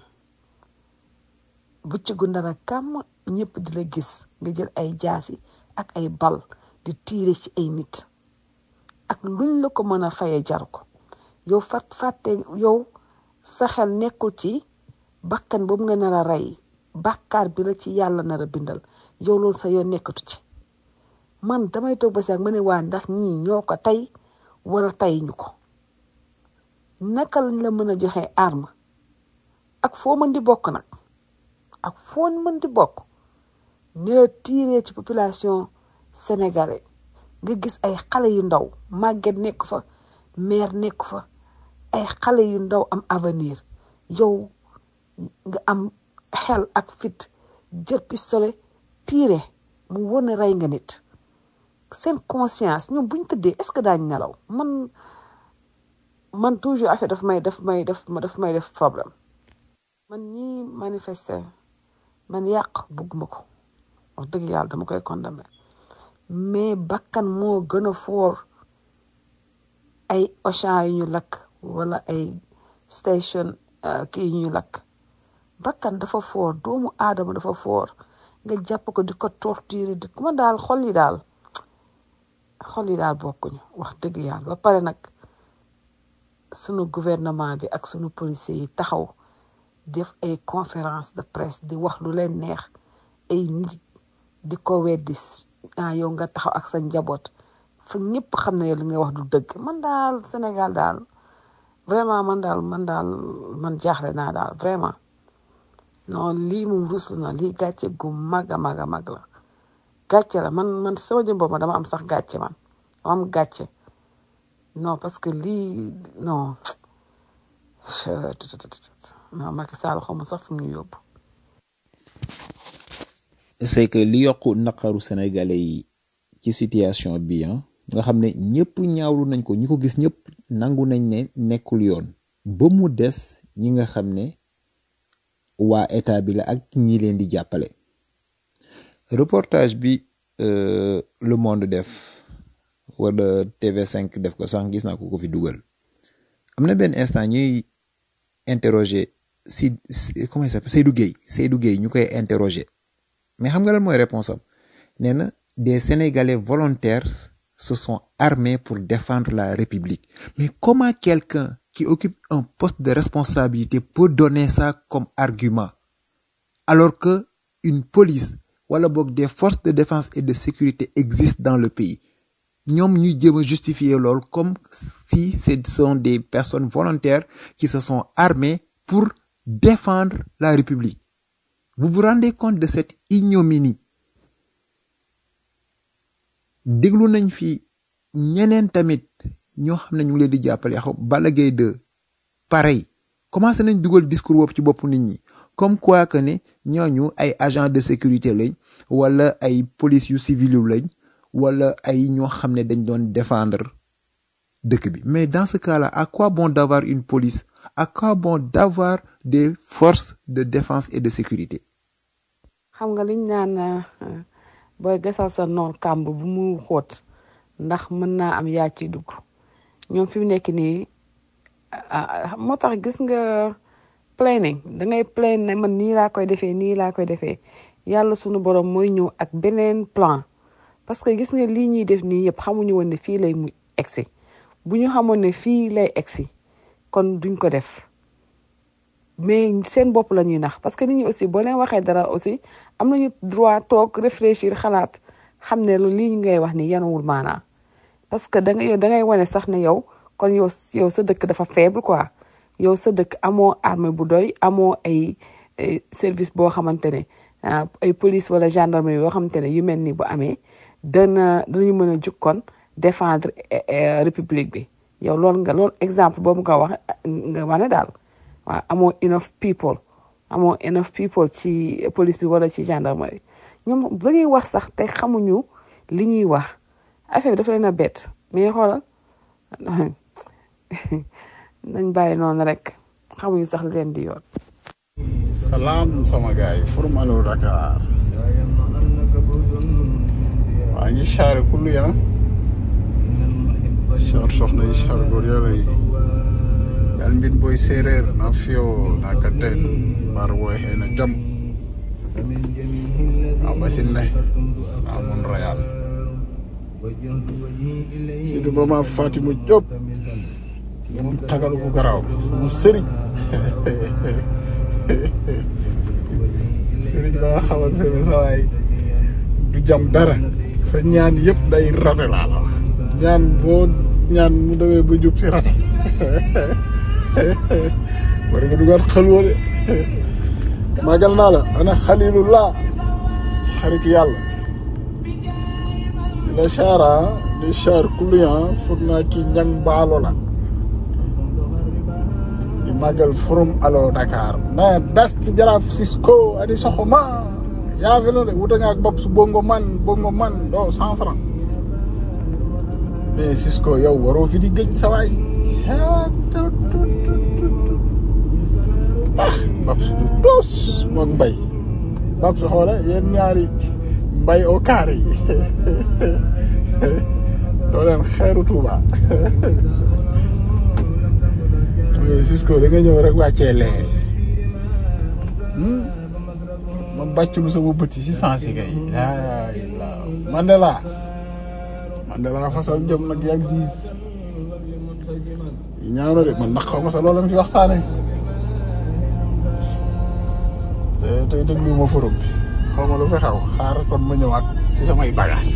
bu ci gu ndara kàmm ñëpp di la gis nga jël ay jaasi ak ay bal di tiire ci ay nit ak luñ la ko mën a faye jar ko yow fat fàtte yow sa xel nekkul ci bakkan boobu nga nar a rey bàkkaar bi la ci yàlla nar a bindal yow loolu sa yoon nekkatu ci man damay toog ba sax ma ne waa ndax ñii ñoo ko tey wala tey ñu ko naka lañ la mën a joxe arme ak foo mën di bokk nag ak foo mën di bokk ni la tiiree ci population sénégalais nga gis ay xale yu ndaw màgget nekk fa mère nekk fa ay xale yu ndaw am avenir yow nga am xel ak fit jël pistolet tiire mu wóor ne rey nga nit seen conscience ñoom bu ñu tëddee est-ce que daañu nelaw man man toujours affaire daf may daf may daf ma daf may def problème man ñi manifester man yàq bugguma ko wax dëgg yàlla dama koy condamné mais bakkan moo gën a foor ay Auchan yu ñu lakk wala ay station uh, kii yu ñu lakk bakkan dafa foor doomu aadama dafa foor nga jàpp ko di ko torturer di kuma daal xol yi daal xol yi daal bokkuñu wax dëgg yàlla ba pare nag sunu gouvernement bi ak sunu policiers yi taxaw def ay conférence de presse di wax lu leen neex ay nit di ko weddi ah yow nga taxaw ak sa njaboot fa ñëpp xam ne li nga wax du dëgg man daal Sénégal daal vraiment man daal man daal man jaaxle naa daal vraiment non lii moom rus na lii gàcce gu mag a mag a mag la gàcce la man man sama jëm boobu dama am sax gàcce man dama am gàcce non parce que lii non non Macky Sall xaw ma sax fu mu ñu yóbbu. c'est que li yokku naqaru sénégalais yi ci situation bi ah nga xam ne ñëpp ñaawlu nañ ko ñi ko gis ñëpp nangu nañ ne nekkul yoon ba mu des ñi nga xam ne waa état bi la ak ñi leen di jàppale reportage bi euh, Le Monde def wala TV5 def ko sànq gis naa ko ko fi dugal am na benn instant ñuy interroger si si- comment il s'appelle Seydou Gueye Seydou Gueye ñu koy interroger mais xam nga lan mooy réponse am nee na des Sénégalais volontaires se sont armés pour défendre la République mais comment quelqu'un qui occupe un poste de responsabilité peut donner ça comme argument alors que une police wala boog des forces de défense et de sécurité existent dans le pays ñoom ñuy jéem a justifier loolu comme si ce sont des personnes volontaires qui se sont armées pour défendre la République vous vous rendez compte de cette ignominie déglu nañ fi ñeneen tamit ñoo xam ne ñu ngi leen di jàppale xaw Balla Gaye 2 pareil commencé nañ dugal discours boobu ci bopp nit ñi comme quoi que ne ñooñu ay agents de sécurité lañ wala ay police yu civil yu lañ wala ay ñoo xam ne dañ doon défendre dëkk bi mais dans ce cas-là à quoi bon d'avoir une police à quoi bon d'avoir des forces de défense et de sécurité xam nga liñ naan euh, booy gasal sa noon kàmb bu mu xóot ndax mën naa am yaa ciy dugg ñoom fi mu nekk nii ah, ah, moo tax gis nga planning da ngay plan ne man nii laa koy defee nii laa koy defee yàlla sunu borom mooy ñëw ak beneen plan parce que gis nga lii ñuy def nii yëpp xamuñu woon ne fii lay mu egsi bu ñu xamoon ne fii lay egsi kon duñ ko def mais seen bopp la ñuy nax parce que nit ñi aussi boo leen waxee dara aussi am nañu droit toog réfléchir xalaat xam ne lu lii ngay wax ni yanuwul maanaa parce que da nga yow da ngay wane sax ne yow kon yow yow sa dëkk dafa faible quoi yow sa dëkk amoo armée bu doy amoo ay ay service boo xamante ne ah, ay police wala gendarmerie yoo xamante ne yu mel ni bu amee dana danañu mën a jukkoon défendre eh, eh, république bi yow loolu nga loolu exemple boobu nga wax nga wane daal waaw amoo enough people amoo enough people ci police bi wala ci gendarmerie ñoom la ñuy wax sax te xamuñu li ñuy wax affaire bi dafa leen a bett mais xoolal nañ bàyyi noonu rek xamuñu sax li leen di yoon. salaam sama gars yi forum Allo Dakar waa ngi xaare kullu ya xaar soxna yi xaar góor yàlla yi yàlla mbir booy séeréer na fiyo na ka teen mbar woy xëy na jam a basin ne na mun rayal surtout ba ma Fatima Diop moom tagalu ko garaaw sama sëriñ sëriñ ba nga xamante ne sa waay du jam dara sa ñaan yëpp day rate laa la wax ñaan boo ñaan mu demee ba jub si rate war nga dugaat xalwoo de magal naa la ana xalilullah xaritu yàlla di la chara di char kuluyan foog naa kii ñang baalo la di màggal forum Allo Dakar mais best jaraaf Cisco ani soxoma yaa fi de wuta nga ak bopp su bongo man bongo man doo cent franc mais Cisco yow waroo fi di gëj sa waay ah bab su du tos moog mbay bab su xoole yéen ñaari mbay au carré yi doo leen xeeru Tuuba mais Cisco da nga ñëw rek wàccee leer ma bàcculu sama bët yi si sens yi kay laa ilaa Mandela Mandela fasal jom nag yàgg siis yi ñaaw na de man ndax xaw ma sa loolu fi waxtaane te tey déglu ma forum bi xaw ma lu fi xaw xaar kon ma ñëwaat ci samay bagage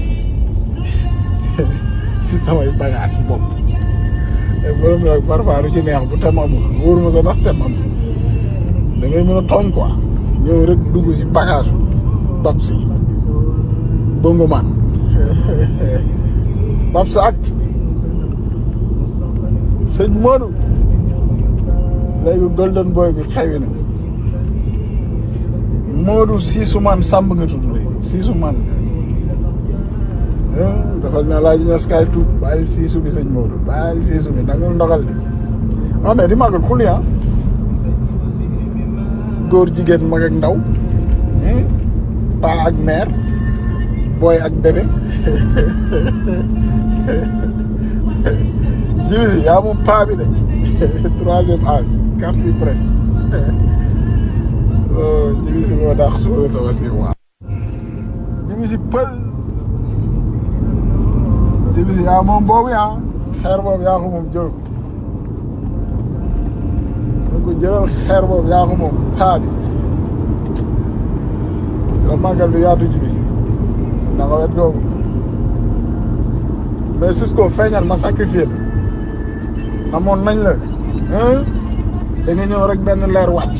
ci samay bagage bopp te forum bi nag parfois lu ci neex bu tem amul wóoru ma sa ndax tem am da ngay mën a tooñ quoi ñëw rek dugg si bagage bab si bongo man bab sa acte sëñ Modou léegi golden boy bi xewi na Modou siisu man sàmb nga tudd léegi siisu man dafal na laaj ñas kaay tuub bàyyil siisu bi sëñ Modou bàyyil siisu bi nangul ndogal de ah mais di màggal xuli ah góor jigéen mag ak ndaw paa ak mère booy ak bébé jibi si yaa moom paa bi de troisième âge carte bi presse oh jibi si moo daax suba tabaski waa jibi si pël jibi si yaa moom boobu yaa xeer boobu yaa ko moom jël ko da ko jëlal xeer boobu yaa ko moom paa bi la màggal du yaatu jibi si na nga wet googu mais Cisco feeñal ma sacrifié la amoon nañ la da nga ñëw rek benn leer wàcc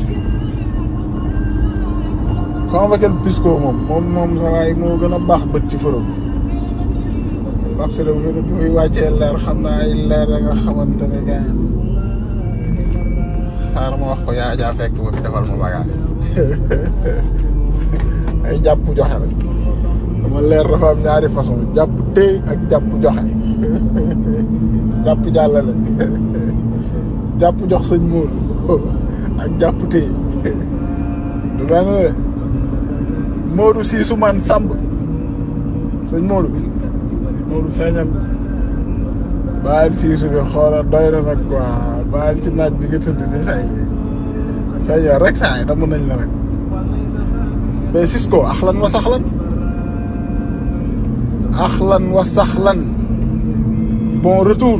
convoqué Pisco moom moom moom sa waay moo gën a baax bët ci forom Pape Sele bu fi muy wàccee leer xam naa ay leer da nga xamante ne gars xaar ma wax ko yaa jaa fekk ba fi defal ma bagage ay jàpp joxe la dama leer dafa am ñaari façon jàpp téy ak jàpp joxe jàpp jàllale jàpp jox sëñ Modou ak jàpp téy du benn de Modou siisu man sàmb sëñ Modou sëñ Modou feeñal bàyyil siisu bi xoola doy na nag quoi bàyyil si naaj bi nga tëdd di say feeñal rek saa yi dama nañ la rek mais Cisco axlan wa saxlan axlan wa saxlan bon retour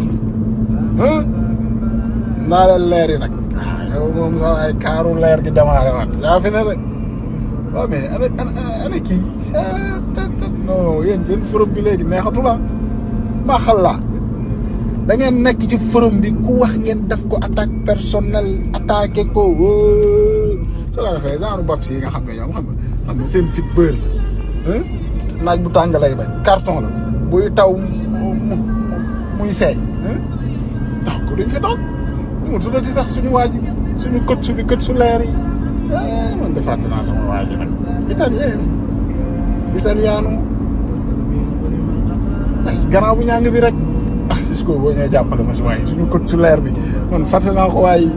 naa leen leer yi nag yow moom sax ay kaaru leer gi démarré waat yaa fi ne rek waaw mais ana ana ana kii non yéen seen forum bi léegi neexatu la maa xallaa da ngeen nekk ci forum bi ku wax ngeen def ko attaque personnelle attaqué ko soo ko defee genre bab si yi nga xam ne ñoom xam nga xam nga seen fit bër naaj bu tàng lay bañ carton la buy taw muy seey tax ko duñ fi toog mu tuddati sax suñu waa ji suñu kët su bi kët su leer yi man de fàtte naa sama waa ji nag italien bi italiano ay gannaaw bu ñàng bi rek ah Cisco boo ñëwee jàppale ma si waaye suñu kët su leer bi man fàtte naa ko waaye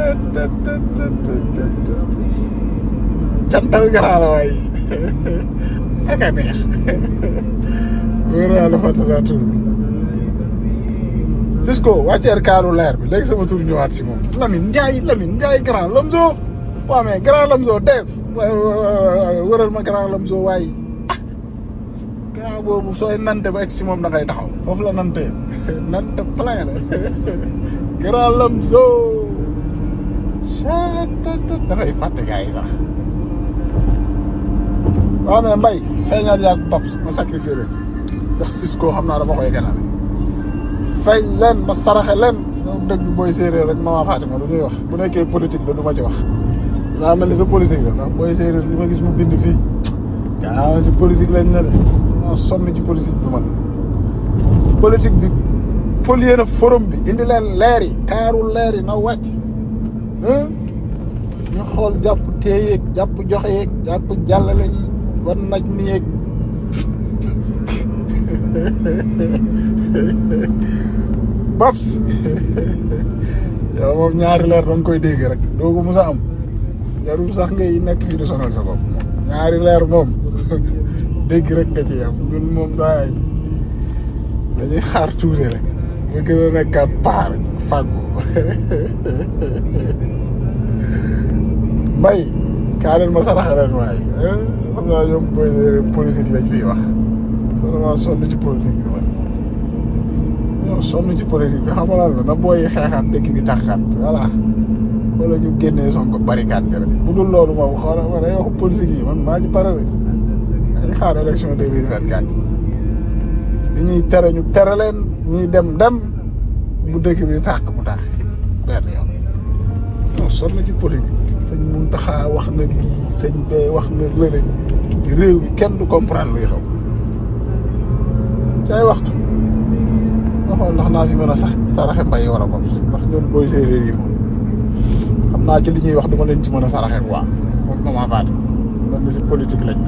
cantal garaa la waaye ak a neex wóor naa la fàtte naa tur bi Cisco wàcceer kaaru leer bi léegi sama tur ñëwaat si moom Lamine Ndiaye Lamine Ndiaye grand Lamzo waaw mais grand Lamzo def wëral ma grand Lamzo waaye ah grand boobu sooy nante ba egg si moom da ngay taxaw foofu la nante nante plein la grand Lamzo dafay fàtte gars yi sax waaw mais mbay feeñal yaag Paps ma sacrifié leen ndax Cisco xam naa dama koy ganale feeñ leen ma saraxe leen ñoom dëgg booy séeréer rek mama Fatima lu ñuy wax bu nekkee politique la du ma ci wax daa mel ni sa politique la ndax booy séeréer li ma gis mu bind fii gaa si politique lañ ne de moo sonn ci politique bi man politique bi polier na forum bi indi leen leer yi kaaru leer yi na wàcc ñu xool jàpp tee yeeg jàpp joxe yeeg jàpp jàllale yi war naj ni yeeg Paps yow moom ñaari leer da nga koy dégg rek doo ko mos a am jarul sax ngay nekk fii di sonal sa bopp ñaari leer moom dégg rek nga ci am ñun moom saa yi dañuy xaar tuuti rek nga gën a nekkaat paar fàggu mbay kaa leen ma saraxa leen waaye xam naa ñoom politique lañ fiy wax vraiment sonn ci politique bi man ñoo sonn ci politique bi xam nga lan la na booy xeexaat dëkk bi taxaat voilà wala ñu génnee Sonko barricade bi rek bu dul loolu moom xoolal ma day waxu politique yi man maa ci pare rek dañuy xaar élection deux mille vingt quatre yi ñuy tere ñu tere leen ñuy dem dem bu dëkk bi tàq mu tàq benn yoon non sonn ci politique sëñ Mountakha wax na lii sëñ bee wax na lële réew mi kenn du comprendre luy xaw ci ay waxtu nga xool ndax naa fi mën a sax saraxe mbay wala bopp ndax ñoom booy séeréer yi moom xam naa ci li ñuy wax dama leen ci mën a saraxe quoi moom mama faati man ni si politique lañ na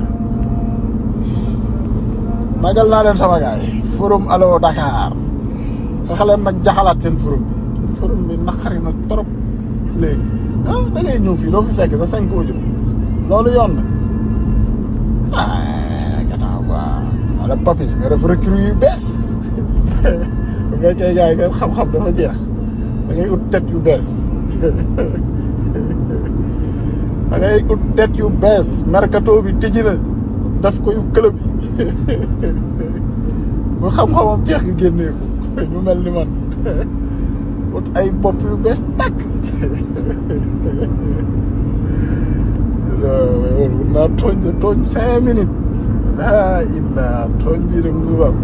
magal naa leen sama gars yi forum allo Dakar fexe leen nag jaxalaat seen forum bi forum bi naqari na trop léegi ah da ngay ñëw fii doo fi fekk sa cinq audio loolu yoon na ah gannaaw quoi wala papis nga def recrue yu bees bu fekkee gars yi seen xam-xam dafa jeex da ngay ut tête yu bees da ngay ut tête yu bees mercato bi tijji na def ko yu club yi bu xam-xamam jeex nga génnee ko ñu mel ni man ut ay bopp yu bees tàkk loolu naa tooñ de tooñ cinq minutes laa illaa tooñ bii de mu bam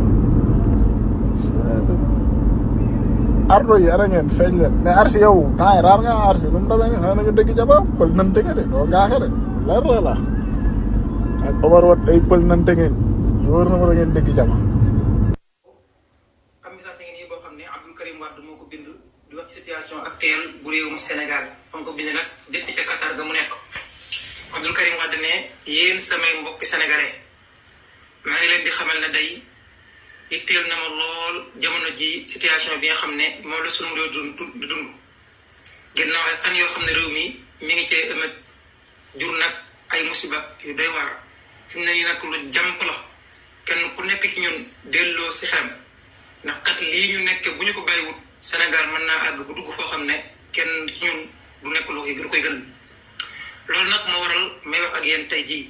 ardo yi ara ngeen feeñ leen mais arsi yow naay raar nga arsi nu mu demee ne xanaa nañu dëgg jaba pël nante nga de doo ngaaxe de leer la laax ak Omar wat ay pël nante ngeen wóor na ma da ngeen dëgg jaba am message ngi nii boo xam ne Abdou Karim Wade moo ko bind di wax ci situation actuelle bu réewum Sénégal ba ko bind nag depuis ca Qatar ga mu nekk Abdou Karim Wade ne yéen samay mbokki sénégalais maa ngi leen di xamal ne day itteel na ma lool jamono ji situation bi nga xam ne moom la sunu réew dund di dund ginnaaw ay fan yoo xam ne réew mi mi ngi cee ëmët jur nag ay musiba yu doy waar fi mu ne nii nag lu jàmp la kenn ku nekk ci ñun delloo si xelam ndax kat lii ñu nekk bu ñu ko bàyyiwut Sénégal mën naa àgg bu dugg foo xam ne kenn ci ñun du nekk loo gën koy gën loolu nag moo waral may wax ak yéen tey jii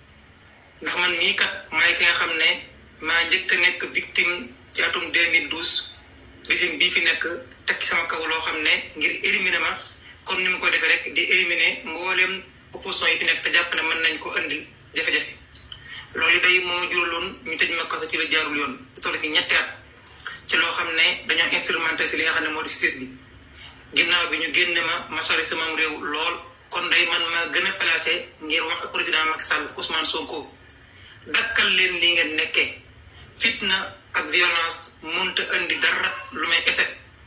ndax man mii kat maay ki nga xam ne maa njëkk a nekk victime ci atum 2012 régime bii fi nekk teg ci sama kaw loo xam ne ngir éliminer ma comme ni mu ko defee rek di éliminer mbooleem opposition yi fi nekk te jàpp ne mën nañ ko andil jafe-jafe loolu day moo juraloon ñu tëj ma kaso ci la jaarul yoon toll ci ñetti at ci loo xam ne dañoo instrumenté si li nga xam ne moo di justice bi ginnaaw bi ñu génne ma ma sori sama réew lool kon day man ma gën a placé ngir wax ak président Macky Sall Ousmane Sonko dakkal leen li ngeen nekkee fitna ak violence mënta indi dara lu may échec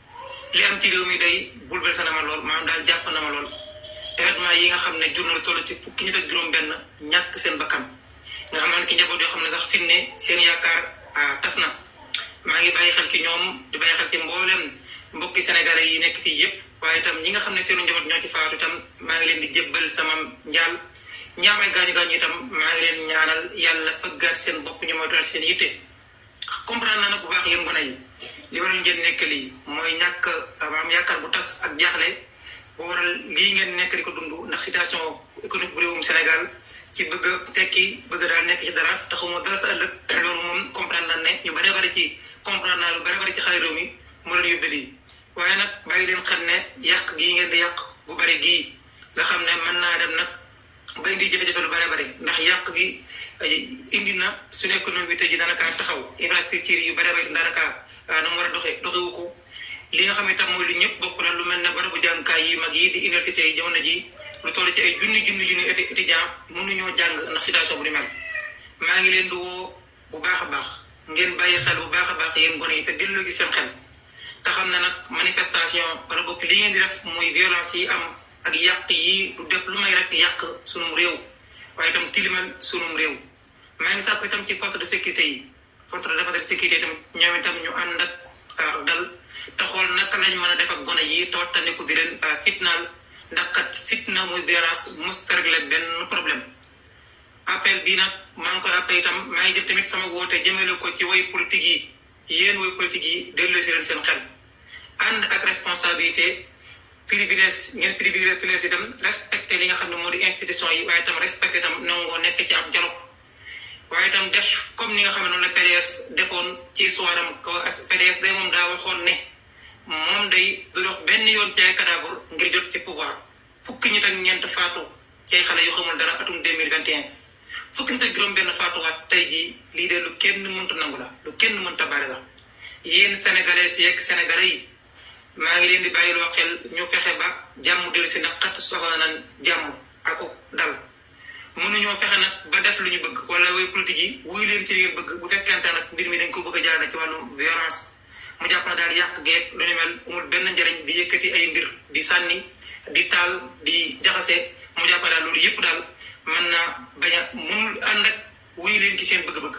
li am ci réew mi day bouleversé na ma lool maanaam daal jàpp na ma lool événement yi nga xam ne jur na lu toll ci fukki nit ak juróom-benn ñàkk seen bakkan nga xam ne ki njaboot yoo xam ne sax fi ne seen yaakaar tas na maa ngi bàyyi xel ci ñoom di bàyyi xel ci mboolem mbokki sénégalais yi nekk fii yépp waaye itam ñi nga xam ne seenu njaboot ñoo ci faatu itam maa ngi leen di jébbal sama njaal ñi am ay gaañu gaañu itam maa ngi leen ñaanal yàlla fëggaat seen bopp ñu moytuwal seen yitte comprendre naa nag bu baax yéen gone yi li waral ngeen nekk lii mooy ñàkk maam yaakaar bu tas ak jaaxle bu waral lii ngeen nekk di ko dund ndax situation économique bu réewum Sénégal ci bëgg a tekki bëgg daal nekk ci dara taxuma dara sa ëllëg loolu moom comprendre naa ne ñu bare bari ci comprendre naa lu bare bari ci xale réew mi moo leen yóbbee lii waaye nag bàyyi leen xel ne yàq gii ngeen di yàq bu bari gii nga xam ne mën naa dem nag ba indi jafe-jafe lu bare bari ndax yàq gi indi na suñu économie bi tey ji daanaka taxaw infrastructure yu bare bari daanaka na mu war a doxee doxewu ko li nga xam ne tam mooy lu ñëpp bokk la lu mel ne barabu jàngukaay yi mag yi di université yi jamono ji lu toll ci ay junni junni junni étudiant mënuñoo jàng ndax situation bu ni mel maa ngi leen di woo bu baax a baax ngeen bàyyi xel bu baax a baax yéen gone yi te delloo gi seen xel te xam ne nag manifestation wala bopp li ngeen di def muy violence yi am ak yàq yi du def lu may rek yàq sunum réew waaye itam tilimal sunum réew maa ngi sàkku itam ci force de sécurité yi force de défense de sécurité itam ñoom itam ñu ànd ak dal te xool naka lañ mën a def ak gone yi te wattandiku di leen fitnaal ndax kat fitna muy violence mosut a réglé benn problème appel bii nag maa ngi koy appel itam maa ngi jël tamit sama woote jëmale ko ci way politique yi yéen way politique yi delloo si leen seen xel ànd ak responsabilité privilège ngeen privilège itam respecté li nga xam ne moo di institution yi waaye itam respecté itam nangoo nekk ci ab dialogue waaye itam def comme ni nga xam ne noonu la PDS defoon ci histoire am ko PDS day moom daa waxoon ne moom day du dox benn yoon ci ay cadavre ngir jot ci pouvoir fukki nit ak ñeent faatu ci ay xale yu xamul dara atum 2021 fukki nit ak juróom benn faatuwaat tey jii lii de lu kenn mënta nangu la lu kenn mënta bari la yéen sénégalais yeeg sénégalais yi maa ngi leen di bàyyiloo xel ñu fexe ba jàmm dellu si ndax xat soxla nañ jàmm ak dal mënuñoo fexe nag ba def lu ñu bëgg wala way politique yi wuy leen ci li ngeen bëgg bu fekkente nag mbir mi dañ ko bëgg a jaarale ci wàllum violence mu jàpp na daal yàq geeg lu ni mel amul benn njëriñ di yëkkati ay mbir di sànni di taal di jaxase mu jàpp daal loolu yëpp daal mën naa bañ a mënul ànd ak wuy leen ci seen bëgg-bëgg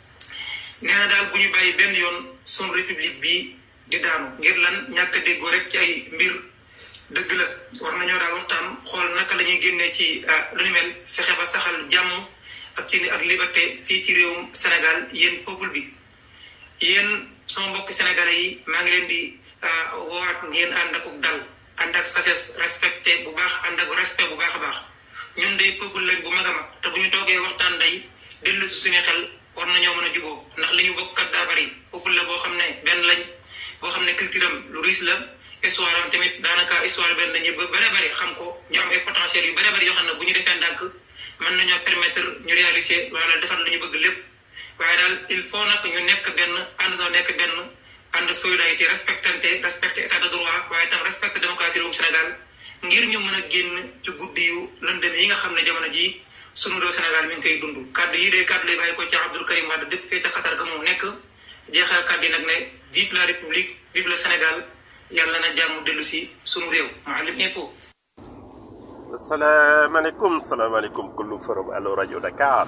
nee na daal bu ñu bàyyi benn yoon sun république bi di daanu ngir lan ñàkk a déggoo rek ci ay mbir dëgg la war nañoo daal waxtaan xool naka la ñuy génnee ci lu ni mel fexe ba saxal jàmm ak ci ak liberté fii ci réewum Sénégal yéen peuple bi yéen sama mbokki sénégalais yi maa ngi leen di woowaat ngeen ànd ak dal ànd ak sagesse respecté bu baax ànd ak respect bu baax a baax ñun day peuple lañ bu mag a mag te bu ñu toogee waxtaan day dellu si suñu xel war nañoo mën a juboo ndax li ñu bokk kat daa bari peuple la boo xam ne benn lañ boo xam ne culture am lu riche la histoire am tamit daanaka histoire benn dañuy ba bare bari xam ko ñu am ay potentiel yu bare bari yoo xam ne bu ñu defee ndànk mën nañoo permettre ñu réaliser wala defar lu ñu bëgg lépp waaye daal il faut nag ñu nekk benn ànd noo nekk benn ànd ak solidarité respectante respecté état de droit waaye tam respecté démocratie réewum Sénégal ngir ñu mën a génn ci guddi yu lëndëm yi nga xam ne jamono jii sunu réew Sénégal mi ngi koy dund kàddu yi de kàddu lay bàyyi ko ci Abdoul Karim Wade dëkk fee ca Qatar ga mu nekk jeexal kàddu yi nag ne vive la république vive le Sénégal yàlla na jàmm dellu si sunu réew Mouhalim Info. asalaamaaleykum salaamaaleykum kullu forum allo rajo Dakar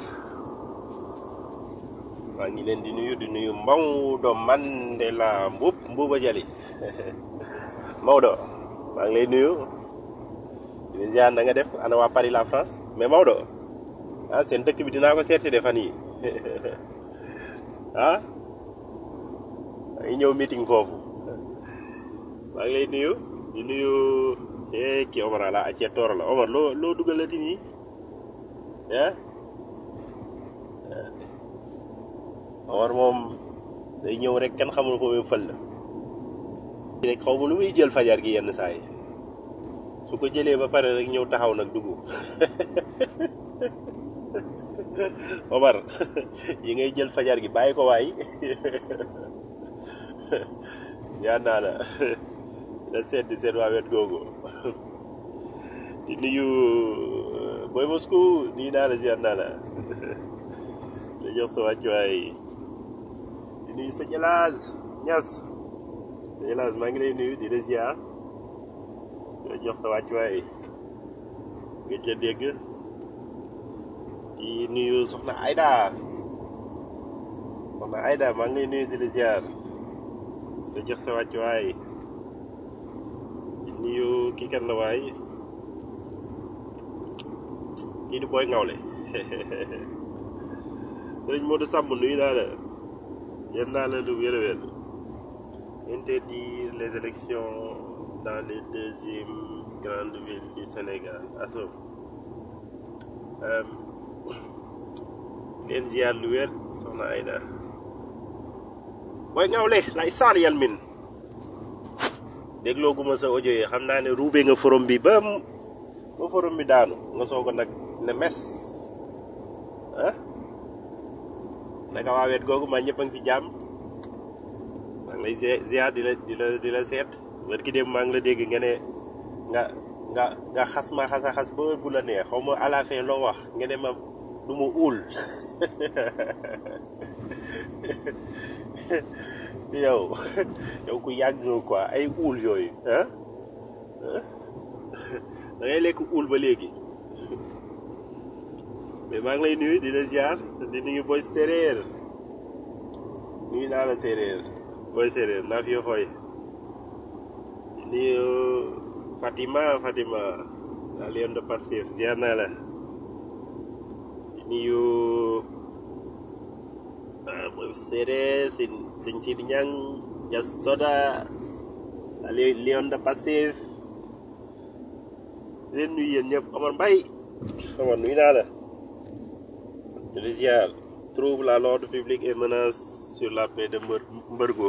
maa ngi leen di nuyu di nuyu Maodo Mandela Mbub Mbuuba Jali Maodo maa ngi lay nuyu di la ziar na nga def ana waa Paris la France mais Maodo ah seen dëkk bi dinaa ko seet si de fan yi ah maa ngi ñëw meeting foofu maa ngi lay nuyu di nuyu eh kii Omar la acce tooro la Omar loo loo dugalati nii ah Omar moom day ñëw rek kenn xamul foo muy fël la rek xaw ma lu muy jël fajar gi yenn saa yi su ko jëlee ba pare rek ñëw taxaw nag dugg Omar yi ngay jël fajar gi bàyyi ko waay ñaan naa la da seet di seet waa wet googu di nuyu Boy Moscou nii naa la ziar naa la da jox sa wàccuwaay di nuyu sëñ Elaas Ñas sëñ Elaas maa ngi lay nuyu di la ziar di la jox sa wàccuwaay nga ca dégg di nuyu soxna Aida soxna Aida maa ngi lay nuyu di la ziar di la jox sa wàccuwaay di nuyu kii kan la waay kii di booy ngawle sëriñ Modou Samb nuyu naa la yéen naa la lu wér a wér interdire les élections dans les deuxièmes grandes villes du Sénégal aso leen ziar lu wér soxna Aïda booy ngawle lay saar yal min dégloo guma sa audio yi xam naa ne ruube nga forom bi ba ba forom bi daanu nga soog a nag ne mes ah naka waa wet googu maa ñëpp a ngi si jàmm maa ngi lay ziar di la di la di la seet wër ki dem maa ngi la dégg nga ne nga nga nga xas ma xas a xas ba bu la neex xaw ma à la fin loo wax nga ne ma du ma uul yow yow ku yàgg nga quoi ay uul yooyu ah da ngay lekk uul ba léegi mais maa ngi lay nuyu di la ziar di nuyu booy séeréer nuyu naa la séeréer booy séeréer naa fi xooy di nuyu Fatima Fatima la Lion de Pastef ziar naa la di nuyu booy séeréer sëñ sëñ Sidi Ñang Jas Soda la Lion de Pastef leen nuyu yéen ñëpp Omar Mbaye Omar nuyu naa la de ziar trouble à l'ordre public et menace sur la paix de Mbër Mbërgo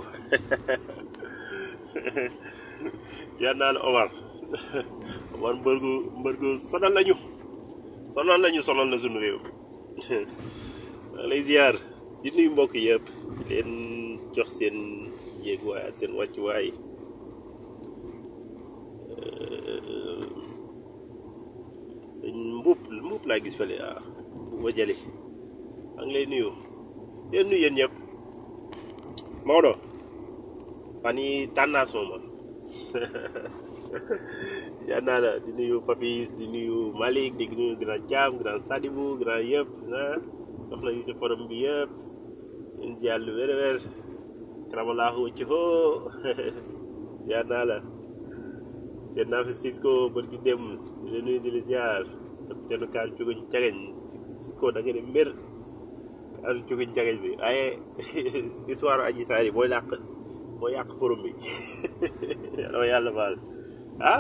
yaa naa la Omar Omar Mbërgo Mbërgo sonal lañu sonal lañu sonal na suñu réew maa lay ziar di nuyu mbokk yëpp di leen jox seen yéeguwaay ak seen wàccuwaay sëñ mbuub mbuub laa gis fële ah bu jëli maa ngi lay nuyu leen nuyu yéen ñëpp Maodo fan yi tànnaas mooma yaa naa la di nuyu Papis di nuyu Malick di nuyu grand Thiam grand Sadibou grand yëpp ah soxna yi si forum bi yëpp leen ziar lu wér wér karamalaahu ci hoo yaa naa la seen naa fi Cisco bër gi dem di la nuyu di la ziar capitaine kaan cuguñ cageñ ko da nga ne mbir al jógiñ jagañ bi waaye histoire aji saar yi mooy làq mooy yàq forum bi dama yàlla baal ah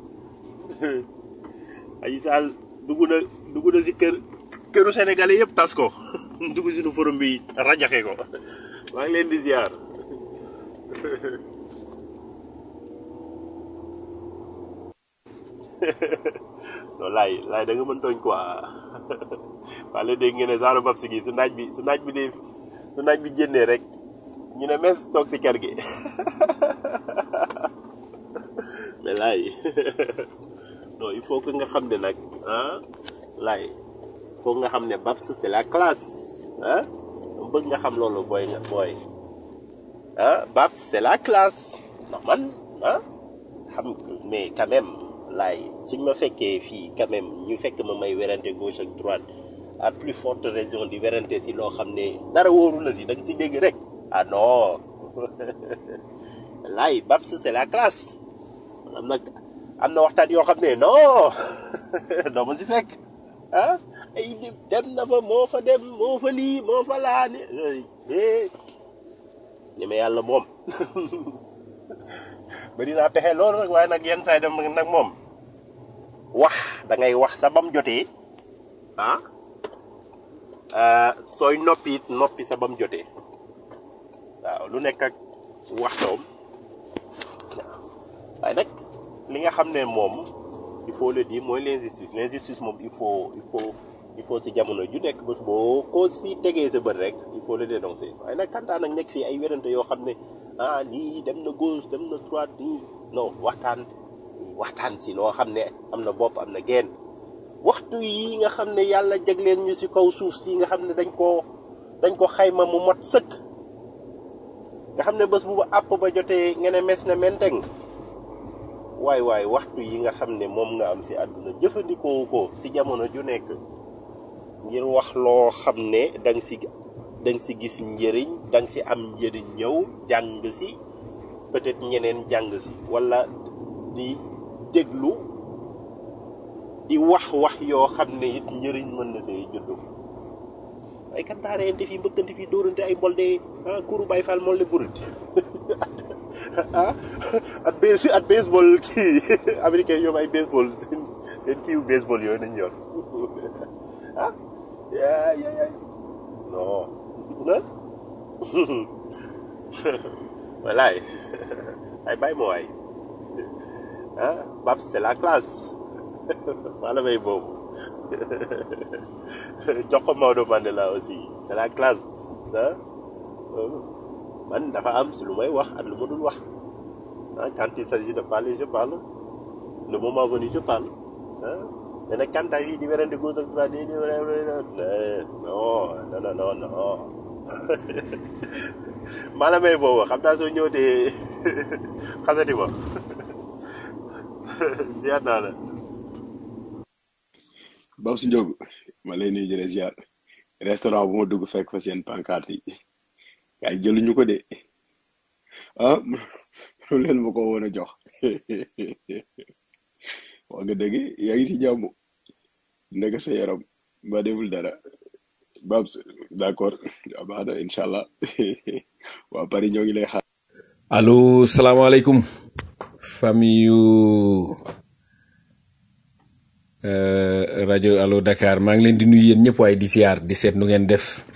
aji saal dugg na dugg na si kër këru sénégalais yëpp tas ko dugg si nu forum bi rajaxe ko maa ngi leen di ziar non laay laay da nga mën tooñ quoi waa léegi dégg ngeen ne genre bab si gi su naaj bi su naaj bi dee su naaj bi génnee rek ñu ne mes toog si kër gi mais laay non il faut que nga xam ne nag ah laay foog nga xam ne Babs c'est la classe ah bëgg nga xam loolu booy nga booy ah Babs c'est la classe ndax man ah xam mais quand même laay suñ ma fekkee fii quand même ñu fekk ma may werante gauche ak droite à plus forte raison di werante si loo xam ne dara wóoru la si da nga si dégg rek ah non laay Babs c'est la classe am na am na waxtaan yoo xam ne non doo ma si fekk ah ay dem na fa moo fa dem moo fa lii moo fa laa ni ni ma yàlla moom bari naa pexe loolu rek waaye nag yenn saa yi dem nag moom wax da ngay wax sa bam jotee ah sooy noppi it noppi sa bam jotee waaw lu nekk ak waxtoom waaye nag li nga xam ne moom il faut le dire mooy l'injustice l'injustice moom il faut il faut il faut si jamono ju nekk bés boo ko si tegee sa bët rek il faut le dénoncer waaye nag kantaan nag nekk fii ay wérante yoo xam ne ah lii dem na gauche dem na droite nii non waxtaan waxtaan si loo xam ne am na bopp am na genn waxtu yi nga xam ne yàlla jagleen ñu si kaw suuf si nga xam ne dañ koo dañ ko xayma mu mot sëkk nga xam ne bés bu ba àpp ba jotee nga ne mes na menteng waay waay waxtu yi nga xam ne moom nga am si àdduna jëfandikoo ko si jamono ju nekk ngir wax loo xam ne danga si danga si gis njëriñ danga si am njëriñ ñëw jàng si peut-être ñeneen jàng si walla di déglu di wax wax yoo xam ne it njëriñ mën na see juddu ay kantaareyante fii mbëkkante fii dóorante ay mbolde ah kuru bay fal molde burit ah at base at baseball kii américain ñoom ay baseball seen seen kiiwu baseball yooyu nañ yor ah yaa yaa yaa non na walaay ay bàyyi ma waay ah Babs c'est la classe wala may boobu jox ko Maodo Mandela aussi c'est la classe ah man dafa am si lu may wax ak lu ma dul wax ah quand il s'agit de parler je parle le moment venu je parle ah mais nag quand yi di werante gauche ak droite di non non non non non maala may boobu xam naa soo ñëwtee xasati ma ziar naa la Babs Ndiogou ma lay nuyu jëlee ziar restaurant bu ma dugg fekk fa seen pancarte yi yaay jëluñu ko de ah lu leen ma ko woon a jox wax nga dëgg yaa ngi si jàmm nekk sa yaram ba deful dara Babs d'accord waaw baax na incha allah waa Paris ñoo ngi lay xaar. allo salaamaaleykum famille yu euh, rajo allo Dakar maa ngi leen di nuyu yéen ñëpp waaye di siyaar di seet nu ngeen def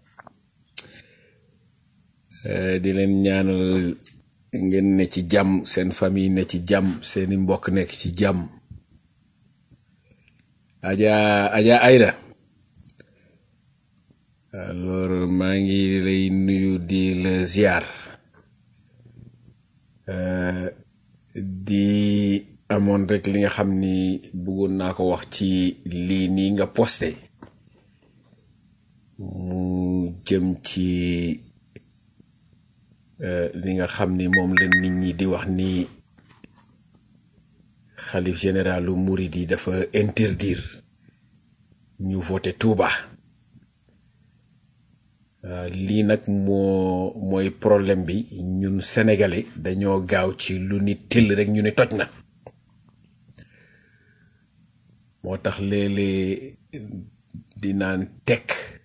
euh, di leen ñaanal ngeen ne ci jàmm seen famille ne ci jàmm seeni mbokk nekk ci jàmm Aja Aja Aïda alors maa ngi lay nuyu di la ziar euh, di amoon rek li nga xam ni bëggoon naa ko wax ci lii nii nga posté mu jëm ci euh, li nga xam ni moom la nit ñi di wax ni xalif généralu Mouride yi dafa interdire ñu voté Touba. Uh, lii nag moo mooy problème bi ñun sénégalais dañoo gaaw ci lu ni tëll rek ñu ni toj na moo tax léeg-léeg di naan tekk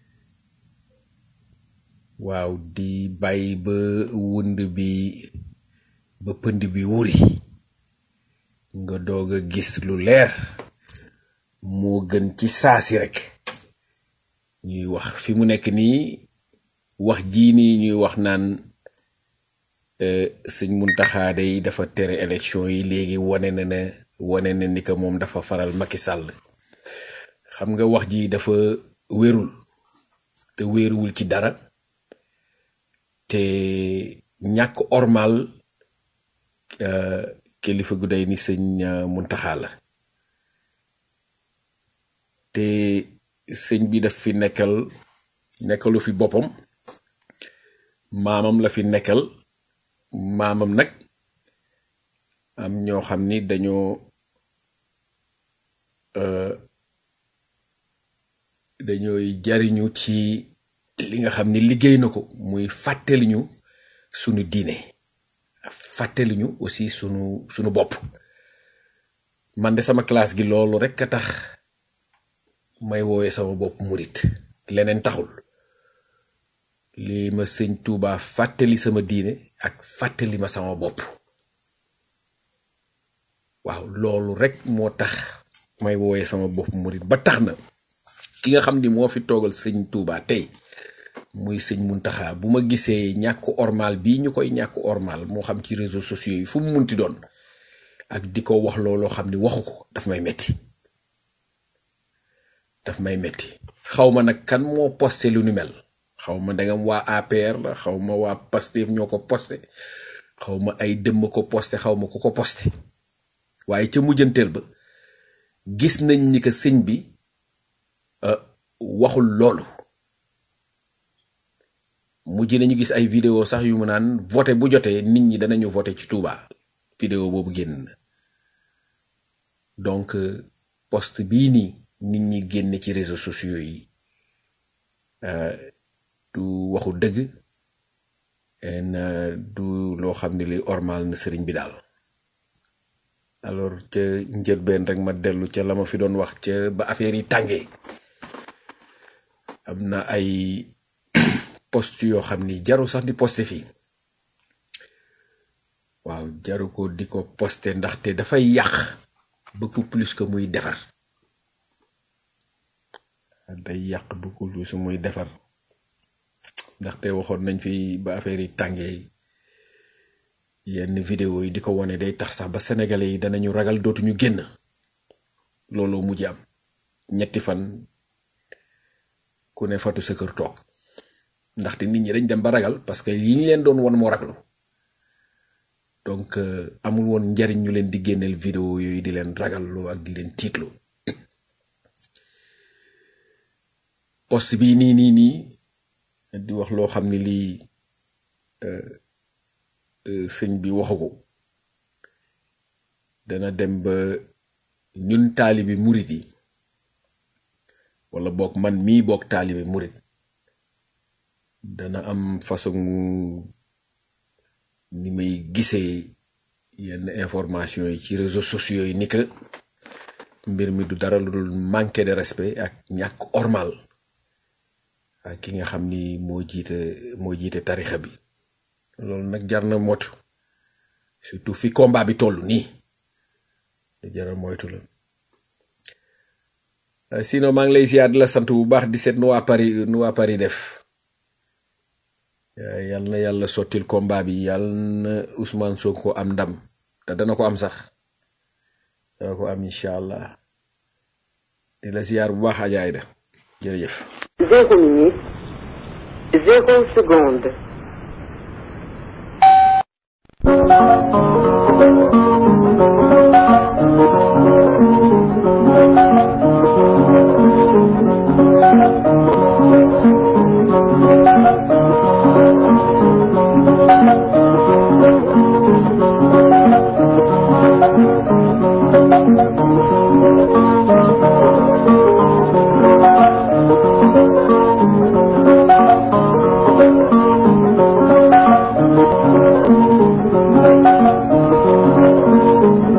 waaw di bàyyi ba wund bi ba pënd bi wuri nga doog a gis lu leer moo gën ci saasi rek ñuy wax fi mu nekk nii wax jii nii ñuy wax naan euh, sëñ Muntaxa day dafa tere élection yi léegi wane na ne wane na ni que moom dafa faral Macky Sall xam nga wax ji dafa wérul te wéeruwul ci dara te ñàkk ormal euh, kilifa gu day ni sëñ euh, Muntaxa la te sëñ bi daf fi nekkal nekkalu fi boppam maamam la fi nekkal maamam nag am ñoo xam ni dañoo euh, dañooy jariñu ci li nga xam ni liggéey na ko muy fàttali ñu sunu diine fàttali ñu aussi sunu sunu bopp man de sama classe gi loolu rek a tax may woowee sama bopp murit leneen taxul li ma sëñ Tuuba fàttali sama diine ak fàttali ma sama bopp waaw loolu rek moo tax may woowee sama bopp murit ba tax na ki nga xam ni moo fi toogal sëñ Tuuba tey muy sëñ Muntaxa bu ma gisee ñàkk ormal bii ñu koy ñàkk ormal moo xam ci réseaux sociaux yi fu mu munti doon ak di ko wax looloo xam ni waxu ko daf may metti daf may metti xaw ma nag kan moo posté lu ni mel xaw ma dangam waa APR la xaw ma waa Pastef ñoo ko posté xaw ma ay dëmm ko posté xaw ma ku ko posté waaye ca mujjanteel ba gis nañ ni que sëñ bi euh, waxul loolu mujj nañu gis ay vidéo sax yu mu naan voté bu jotee nit ñi danañu voté ci Touba vidéo boobu génn na donc euh, post bii nii nit ñi génne ci réseaux sociaux yi euh, du waxu dëgg en euh, du loo xam ne li ormal na sëriñ bi daal alors ca njëlbeen rek ma dellu ca la ma fi doon wax ca ba affaire yi tàngee am na ay post yoo xam ni jaru sax di posté fii waaw jaru ko di ko posté ndaxte dafay yàq beaucoup plus que muy defar day yàq beaucoup plus que muy defar ndaxte waxoon nañ fi ba affaire yi tàngee yenn vidéo yi di ko wone day tax sax ba sénégalais yi danañu ragal dootuñu génn looloo mujj am ñetti fan ku ne fatu sa kër toog ndaxte nit ñi dañ dem ba ragal parce que yi ñu leen doon won moo raglu donc euh, amul woon njariñ ñu leen di génneel vidéo yooyu di leen ragalloo ak di leen tiitloo post bii nii nii nii di wax loo xam ne lii euh, euh, sëñ bi waxu ko dana dem ba ñun taalibi murit yi wala boog man mii boog taalibi murit dana am façon ni may gisee yenn information yi ci réseaux sociaux yi ni que mbir mi du dara lu dul manqué de respect ak ñàkk ormal ak ki nga xam ni moo jiite moo jiite tarixa bi loolu nag jar na motu surtout fi combat bi toll nii jar na moytu la Euh, sinon maa ngi lay ziar di la sant bu baax di seet nu waa Paris nu waa Paris def Euh, yal na yàlla sottil combat bi yal na Ousmane Sonko am ndam te dana ko am sax dana ko am incha allah di la ziar bu baax Adja Aïda jërëjëf. Zéro minute, zéro seconde.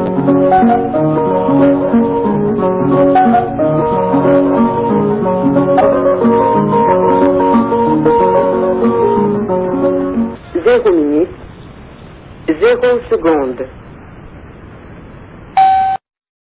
Thank you. secondes.